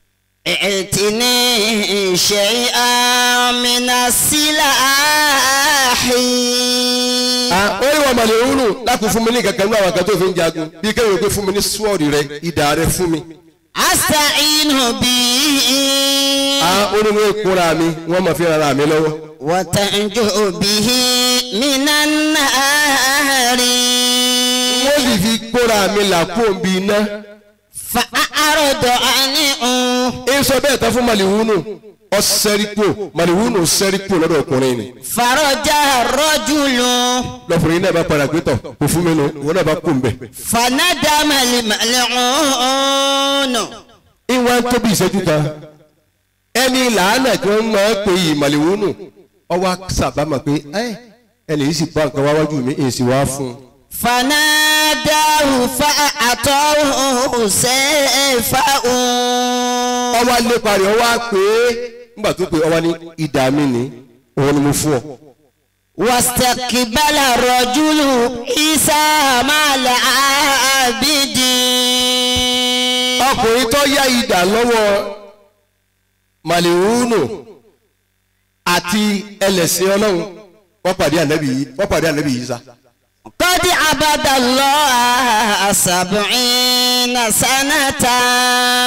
S6: ائتني شيئا من السلاح
S5: Ah, ó ní wọn màlẹ̀ òun nù láti fún mi ní kankan ní àwọn kan tó fi ń jagun bí kéwòn pé fún mi ní sword rẹ ìdá rẹ fún mi.
S6: أستعين به
S5: Ah, ó ní wọn kóra mi wọn máa fi rara mi lọ́wọ́.
S6: وتنجو به من النار
S5: wọ́n sì fi kóra mi là kó n bí iná.
S6: فأعرض عنه
S5: ẹ sọ bẹ́ẹ̀ tán fún màlìwúnù ọ̀sẹ̀ríkò màlìwúnù sẹ́ríkò lọ́dọ̀ ọkùnrin ni.
S6: فرجع الرجل
S5: lọ́kùnrin náà bá padà gbé tọ̀ kò fún mi nù wọn náà bá kó n bẹ̀.
S6: فندم الملعون
S5: ìwà ń tóbi ìṣẹ́jú kan ẹni làánà tí wọ́n máa ń pè yìí màlìwúnù ọwọ́ sábàámà pé ẹ ẹni yìí sì bá nǹkan wá wájú mi èsì wá fún un.
S6: فناداه فأعطاه سيفه
S5: ọwọ́ alẹ́ parí ọwọ́ á pé nígbà tó pé ọwọ́ ní ìdá mi ní òun ni mo fún ọ.
S6: واستقبل الرجل عيسى مع العابد
S5: ọkùnrin tó yá ìdá lọ́wọ́ màlìwúnù àti ẹlẹ́sìn ọlọ́run wọ́n pàdé ànábì yìí wọ́n pàdé ànábì yìí sá.
S6: قد عبد الله سبعين سنة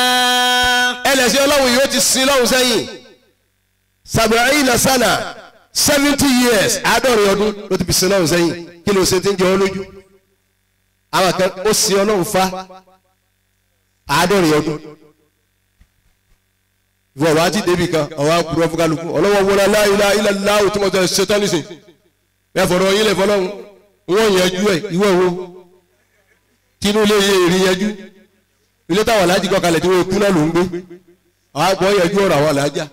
S5: ẹlẹ́sìn ọlọ́run yìí ó ti sin lọ́run sẹ́yìn sàbẹ̀rẹ̀ ìlà sànà seventy years àádọ́rin ọdún ló ti fi sin ọlọ́run sẹ́yìn kí ló ṣe ti ń jẹ ọ́ lójú àwọn kan ó sin ọlọ́run fa àádọ́rin ọdún ìwọ ọ̀rọ̀ àti débì kan ọ̀rọ̀ àkùrọ̀ fún kálukú ọlọ́wọ́ wọlé aláìlá ilẹ̀ láwù tí mo tẹ̀ ṣetán nísìn ẹ fọ̀rọ̀ yín lẹ̀ fọlọ́run wọ́n yanjú ẹ̀ ìwọ wo kí inú ilé yẹ èrè yanjú ilé táwọn aláàjì kọ́ kalẹ̀ tí wọ́n kú náà ló ń gbé àwọn àgbọ̀ yanjú ọ̀rọ̀ àwọn aláàjà.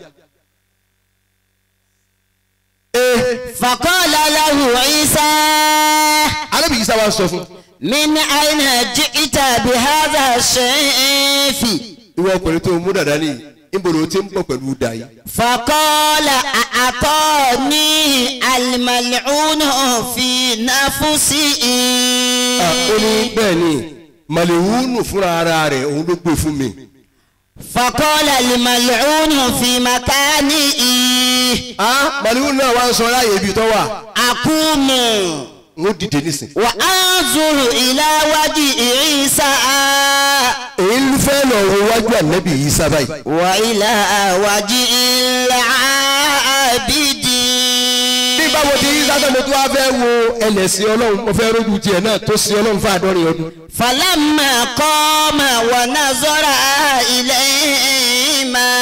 S6: فقال له عيسى
S5: alábì yìí sábà sọ fún
S6: من أين جئت بهذا الشيف
S5: ìwọ ọkùnrin tó mú dàda nìyí níbo ló ti ń bọ̀ pẹ̀lú dà yìí.
S6: فقال أعطاني الملعون في نفسي
S5: ó ní bẹ́ẹ̀ ni màlìwúnù fúnra ara rẹ̀ òun ló gbé fún mi.
S6: فقال الملعون في مكاني
S5: màlìwúnù náà wá ń sọ láàyè ibi tó wà
S6: أقوم
S5: ń ó dìde nísìn.
S6: وأنظر إلى وجه عيسى
S5: èyí ń fẹ́ lọ wo wájú ànábì yìí sábà yìí.
S6: وإلى وجه العابد
S5: bí báwo ti yí sábà mo tún wá fẹ́ wo ẹlẹ́sìn ọlọ́run mo fẹ́ rójú tiẹ̀ náà tó sin ọlọ́run fún àádọ́rin ọdún.
S6: فلما قام ونظر إليهما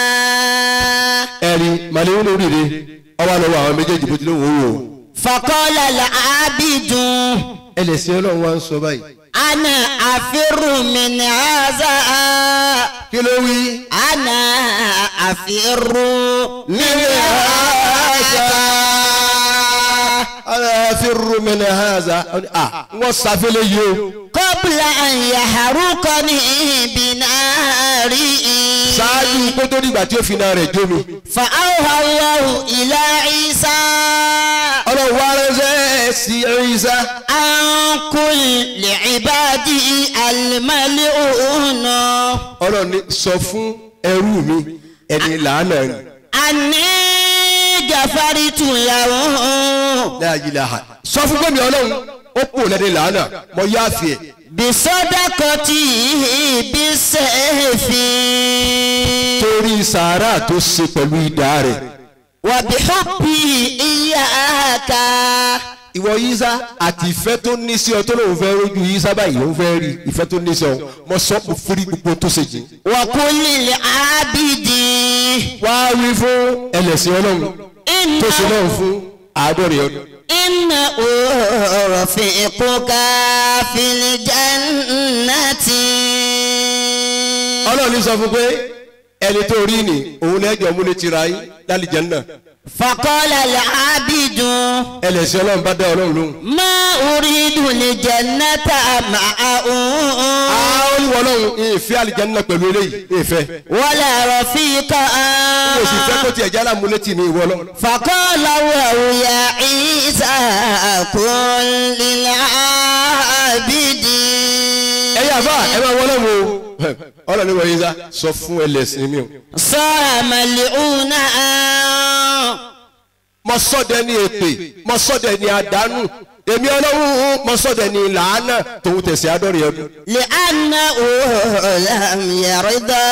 S5: ẹ̀rí màlìwúnù rírì ọwọ́ lọ́wọ́ àwọn méjèèjì bó ti lóun ó wò ó.
S6: فقال العابد
S5: ẹlẹ́sìn ọlọ́run wá ń sọ báyìí.
S6: أنا أفر من هذا
S5: kí ló wí.
S6: أنا أفر من هذا
S5: ala firru min haza. ah wọ́n sàfẹ́lẹ̀ yìí o.
S6: قبل أن يحرقني بناره
S5: ṣáájú kó tó dìgbà tí ó fi náà rẹ̀ jó mi.
S6: فأوحى الله إلى عيسى
S5: ọlọ́run wá ránṣẹ́ sí ẹ̀ríṣà.
S6: عن كل عباده الملعون
S5: ọlọ́run ní sọ fún ẹrú mi ẹni làánà ni.
S6: أني غفرت له
S5: láàyè làhà. sọ fún gbẹ̀mí ọlọ́run ó kú lẹ́ni làánà mo yá fi ẹ̀.
S6: بصدقته بالسيف
S5: torí sàárà tó ṣe pẹ̀lú idà rẹ̀.
S6: وبحبي إياك
S5: ìwọ yíṣà àti ìfẹ́ tó ní sí ọ tó lóun fẹ́ rójú yíṣà báyìí òun fẹ́ rí ìfẹ́ tó ní sí ọ mo sọ kò fúri gbogbo tó ṣe jìn.
S6: وكل العابد
S5: wá wí fún ẹlẹ́sìn ọlọ́run tó ṣe náà
S6: إنه
S5: fún àádọ́rin ọdún.
S6: إنه رفيقك في الجنة
S5: ọlọ́run ní sọ fún pé ẹni tó rí ni òun lẹ́jọ́ múlẹ̀ tira yín lálìjẹ́ náà
S6: فقال العابد
S5: ẹlẹ́sìn ọlọ́run bá dá ọlọ́run lóhùn.
S6: ما أريد الجنة معه
S5: àwọn olùwọ́ ọlọ́run ìfẹ́ àlìjẹ́ náà pẹ̀lú eléyìí ìfẹ́.
S6: ولا رفيقا
S5: kò sì fẹ́ kó tiẹ̀ jálá múlẹ̀ tì ní ìwọ ọlọ́run.
S6: فقال له يا عيسى كن للعابد
S5: ẹ yà bá ẹ máa wọlé wo ọlọ́run ní wọ́n yín sá sọ fún ẹlẹ́sìn mi o.
S6: صار ملعونا
S5: mo sọ́dẹ̀ ní èpè mo sọ́dẹ̀ ní àdánù èmi ọlọ́run mo sọ́dẹ̀ ní làánà tòun tẹ̀sí àádọ́rin ọdún.
S6: لأنه لم يرضى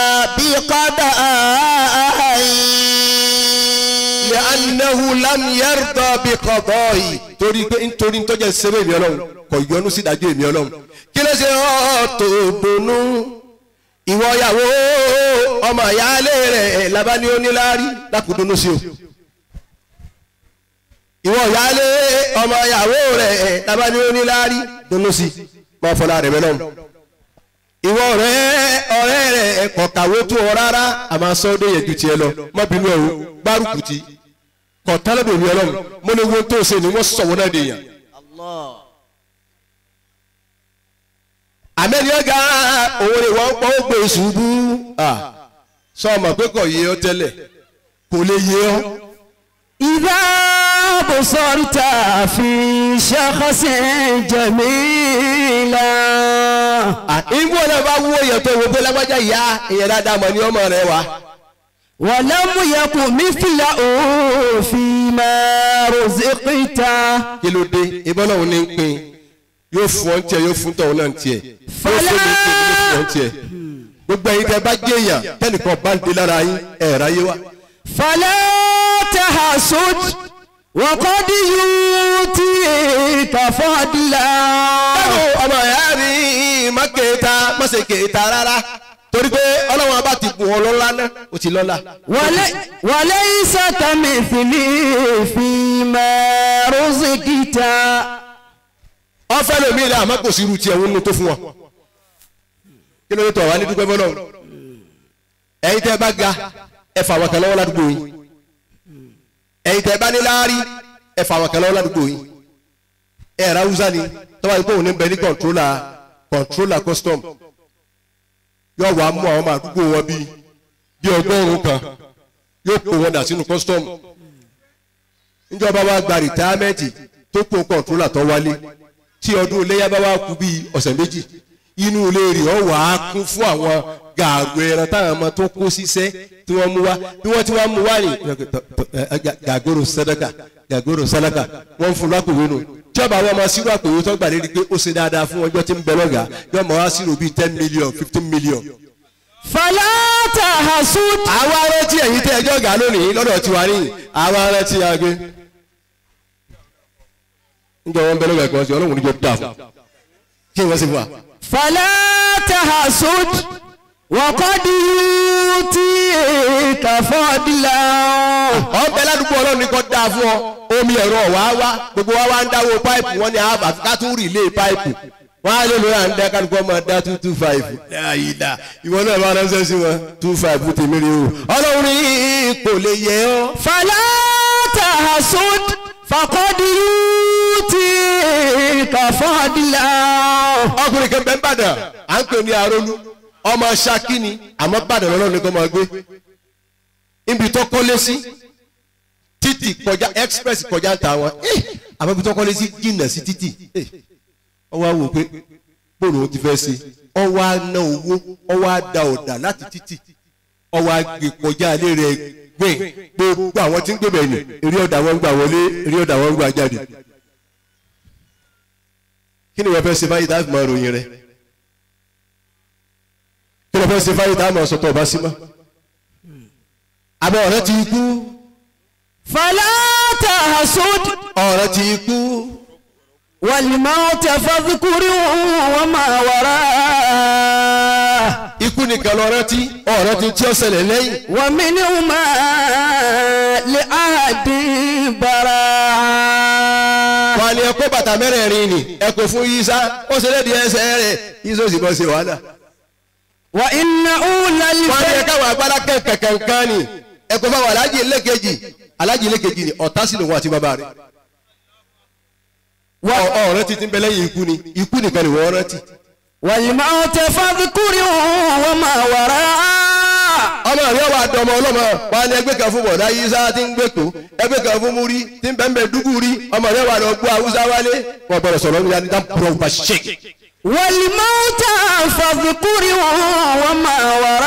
S6: بقضائي
S5: لأنه لم يرضى بقضائي torí pé nítorí ntọ́jà sẹ́wọ́ èmi ọlọ́run kò yọnu sí ìdájọ́ èmi ọlọ́run kí ló ṣe ọ́ tó dunnú ìwọ ìyàwó ọmọ ìyáálé rẹ̀ labani oníláárí lákùdúnú sí o ìwọ ìyáálé ọmọ ìyàwó rẹ̀ labani oníláárí dúnú sí máa fọlá rẹ̀ mẹ́lọ́run ìwọ ọ̀rẹ́ ọ̀rẹ́ rẹ̀ kọ̀kàwé tó ọ rárá àmọ́ sọ́dọ̀ yẹ ju tiẹ̀ lọ mọ́bìnú ẹ̀ o gbárùkù ti kọ̀tálẹ́bẹ̀ mi ọlọ́run mo lè wo tó ṣe ni wọ́n sọ̀wọ́ náà dèèyàn. àmẹ́ni ọ̀gá òun ni wọ́n pọ́ ó gbé ṣubú sọ ọmọ pé kò yé ọ tẹ́lẹ̀ kò lè yé ọ.
S4: إذا بصرت في شخص جميلا
S5: ìwọ náà bá wú èèyàn tó wo pé lágbájá ìyá èèyàn dáadáa mọ̀ ní ọmọ rẹ wa.
S4: ولم يكن مثله فيما رزقت
S5: kí ló dé ìbọn náà ní ń pin yóò fún ọ tiẹ̀ yóò fún tọ̀hún náà tiẹ̀ yóò fún mi tiẹ̀ yóò fún ọ tiẹ̀ gbogbo ẹ̀yin tẹ́ bá jẹ́ èèyàn tẹ́nìkan bá ń dé lára yín ẹ̀ ráyé wa.
S4: فلا تحسد وقد يؤتيك فضلا
S5: ẹnu ọmọ ìyá mi má kéta má ṣe kéta rárá torí pé ọlọ́wọ́n bá ti bùn ọ lọ́lá náà ó ti lọ́lá.
S4: ولي وليس كمثله فيما رزقت
S5: ọfẹ lomi ilé àmọ́ kò sí irú tiẹ̀ wọn nínú tó fún wọn kí ló dé tọ̀ wá ní dúpẹ́ fọlọ́ ẹ̀yin tẹ́ bá ga ẹ fà wọn kan lọ́wọ́ ládùúgbò yín ẹ̀yin tẹ́ bá ní láárí ẹ fà wọn kan lọ́wọ́ ládùúgbò yín ẹ ra hausa ni tọ́wọ́ yìí pé òun ní bẹ ní kọ̀ntrólà kọ̀ntrólà custom yóò wá mú àwọn ọmọ àdúgbò wọn bíi bíi ọgọ́rùn-ún kan yóò kó wọn dà sínú custom níjọba wa gba rìtáámẹ́ǹtì tó kó kọ̀ntrólà tó wálé tí ọdún iléyà bá wá kú bíi ọ̀sẹ̀ méjì inú ilé rẹ̀ ọ̀ wá kún fún àwọn gàgò ẹran táwọn ọmọ tó kó síṣẹ́ tí wọ́n mú wá bí wọ́n ti wá mú wá ní gàgòrò sàdákà gàgòrò sàdákà wọ́n fún lápòwé nù tí ọba àwọn ọmọ sírò àpòwé tó gbà lérí pé ó ṣe dáadáa fún ọjọ́ tí ń bẹ lọ́gà yóò mọ̀ wá sírò bíi ten million fifteen million.
S4: فلا تحسد
S5: àwa rántí ẹ̀yin tẹ́ ẹjọ́ gà lónìí lọ́dọ̀ tiwa ní àwa rántí agé. níjọ wọn bẹ lọ́gà kan sí ọlọ́run níjọ dáa fún kí wọ́n sì fún wa.
S4: فلا تحسد وقد يؤتيك فضلا
S5: ọbẹ̀ ládùúgbò ọlọ́run ní kò dáa fún ọ omi ẹ̀rọ wá wá gbogbo wa wá ń dáwó páìpù wọn ni àbá ká tún rí ilé páìpù wọn á lè lóra ń dá kálukú ọmọ dá two two five ayídá ìwọ náà bá ránṣẹ́ sí wọn two five fún tèmi rí o ọlọ́run ní kò lè yẹ ọ́.
S4: فلا تحسد فقد يؤتيك فضلا
S5: ọkùnrin kan bẹ́ẹ̀ bàdàn à ń pè ní arólú ọmọ ṣákí ni àmọ́ bàdàn lọ́nà ní kò máa gbé ibi tó kọ́lé sí títì kọjá express kọjá ń ta wọn eh, àmọ́ ibi tó kọ́lé sí jìnnà sí títì eh, ọwọ́ àwò pé bóòlù ó ti fẹ́ ṣe ọwọ́ á ná owó ọwọ́ á da ọ̀dà láti títì ọwọ́ á gbé kọjá ilé rẹ̀ gbé gbogbo àwọn tí ń gbé bẹ̀rẹ̀ eré ọ̀dà wọn gbà wọlé eré ọ̀dà wọn gbà jáde kí ni wọ́n fẹ́ ṣe báyìí dáàbò máa ròyìn rẹ̀ kí ni wọ́n fẹ́ ṣe báyìí dáàbò máa sọ̀tọ̀ ọba sí mọ́ àbọ̀ ọ̀rẹ́ ti kú
S4: فلا تحسد
S5: ọ̀rẹ́ ti kú
S4: والموت فاذكره وما وراه
S5: ikú nìkan lọ́rẹ́ tí ọ̀rẹ́ ti tí ó ṣẹlẹ̀ lẹ́yìn
S4: ومنهما لأحد براء
S5: wọn ni ẹ kó bàtà mẹ́rẹ̀ẹ̀rin ni ẹ kò fún yíṣá ó ṣe lédi ẹsẹ̀ rẹ̀ yíṣó sì bọ́ ṣe wàhálà
S4: وإن أولى
S5: wọn ni ẹ
S4: الفيل
S5: káwọn agbára kẹ̀kẹ̀kẹ̀kan ni ẹ kò fáwọn alájì lẹ́kẹ̀jì alájì lẹ́kẹ̀jì ni ọ̀tá sí lòun àti bàbá rẹ̀ Ọ- ọ̀rẹ́ ti ti ń bẹ lẹ́yìn ikú ni ikú nìkan ni wọ́n rántí.
S4: والموت فاذكره وما وراء
S5: ọmọ rẹ wà dọmọ ọlọmọ wà ní ẹgbẹ́ kan fún bọ̀dá yíṣá tí ń gbé kó ẹgbẹ́ kan fún múrí tí ń bẹ́ẹ̀ bẹ́ẹ̀ dúkú rí ọmọ rẹ wà lọ gbọ́ haúsá wálé wọn gbọdọ̀ sọ̀rọ̀ ní yanni dáńpọ̀rọ̀ bá ṣe.
S4: والموت فاذكره وما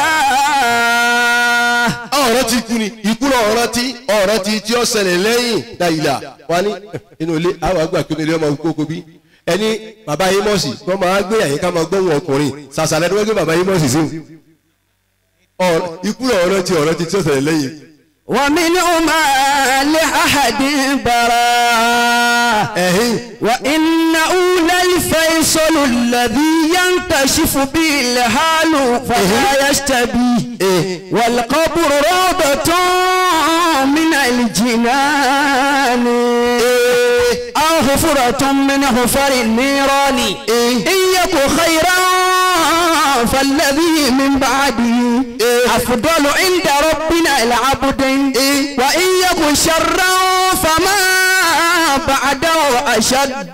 S4: وراء
S5: ọ̀rọ̀ ti kú ni ikú náà ọ̀rọ̀ ti ọ̀rọ̀ ti tí ó ṣẹlẹ̀ lẹ́yìn dàìlà wà ní inú ilé àwọn àgbà kí ilé ọmọ kókó bí ẹni bàbá yìí mọ̀sí wọ́n máa gbé àyíká máa gbóhùn ọkùnrin sàṣàlẹ̀ tó wọ́n gbé bàbá yìí mọ̀sí sí Ọ̀rọ̀- ikú náà ọ̀rọ̀ ti ọ̀rọ̀ ti tí ó ṣẹlẹ̀ lẹ́yìn
S4: ومنهما لأحد براء
S5: ẹ̀hìn
S4: وإنه للفيصل الذي ينكشف به الحال فلا يشتبيه والقبر روضة من الجنان أو حفرة من حفر النيران إن يك خيرا فالذي من بعده أفضل عند ربنا العبد وإن يك شرا فما بعده أشد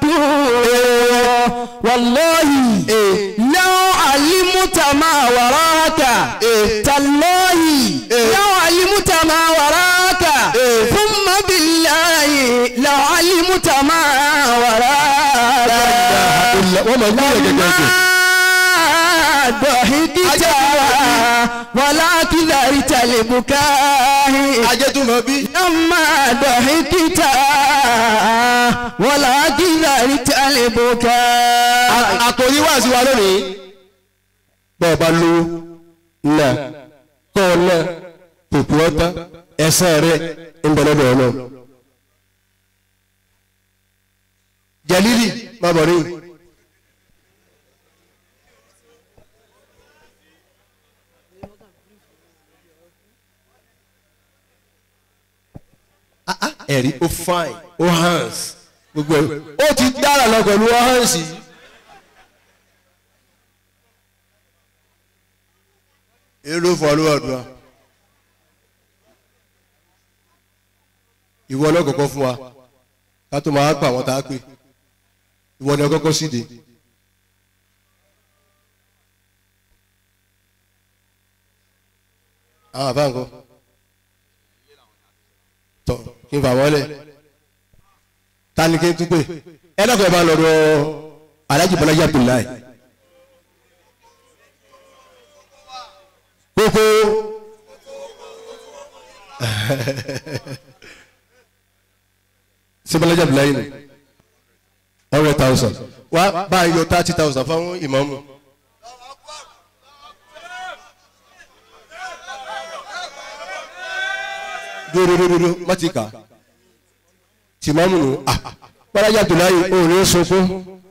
S4: والله لو علمت ما وراك تالله لو علمت ما وراك ثم بالله لو علمت ما وراك
S5: wọ́n máa gbé ẹ̀gẹ̀gẹ̀ ẹ̀gẹ̀.
S4: ضحكت ولكن ذرت البكاء
S5: ajẹ́tùmọ̀ bí.
S4: لما ضحكت ولكن ذرت البكاء
S5: àkòrí wá sí wa lónìí. bọ́ọ̀ bá lówó náà kọ́ ọ náà pòpò ọ̀tá ẹ̀sán rẹ̀ ń bẹ lọ́dọ̀ ọlọ́run jalili má bọ̀ rí ẹ̀rí ó fine ó hands gbogbo ẹ̀ ó ti dára lọ pẹ̀lú ó hands yìí. èrò fọlọ́ àdúrà ìwọ ọlọ́kọ̀ọ́kọ́ fún wa ká tó máa pa àwọn tá a pè ìwọ ni ọkọ́kọ́ síde. àwọn àbá nǹkan tọ kí n fà wọlé ta ni kí n tún pè ẹ lọ́kọ̀ọ́ bá lọ́dọ̀ Alhaji Bọ́lájí Abdullahi. kókó sibalaja Abdullahi ni hundred thousand wa bá a yọ thirty thousand fún ìmáàmù. dúródúródúró má ti kà tìmáàmù nù ah Bọ́lájí Abdullahi òun ní sunkún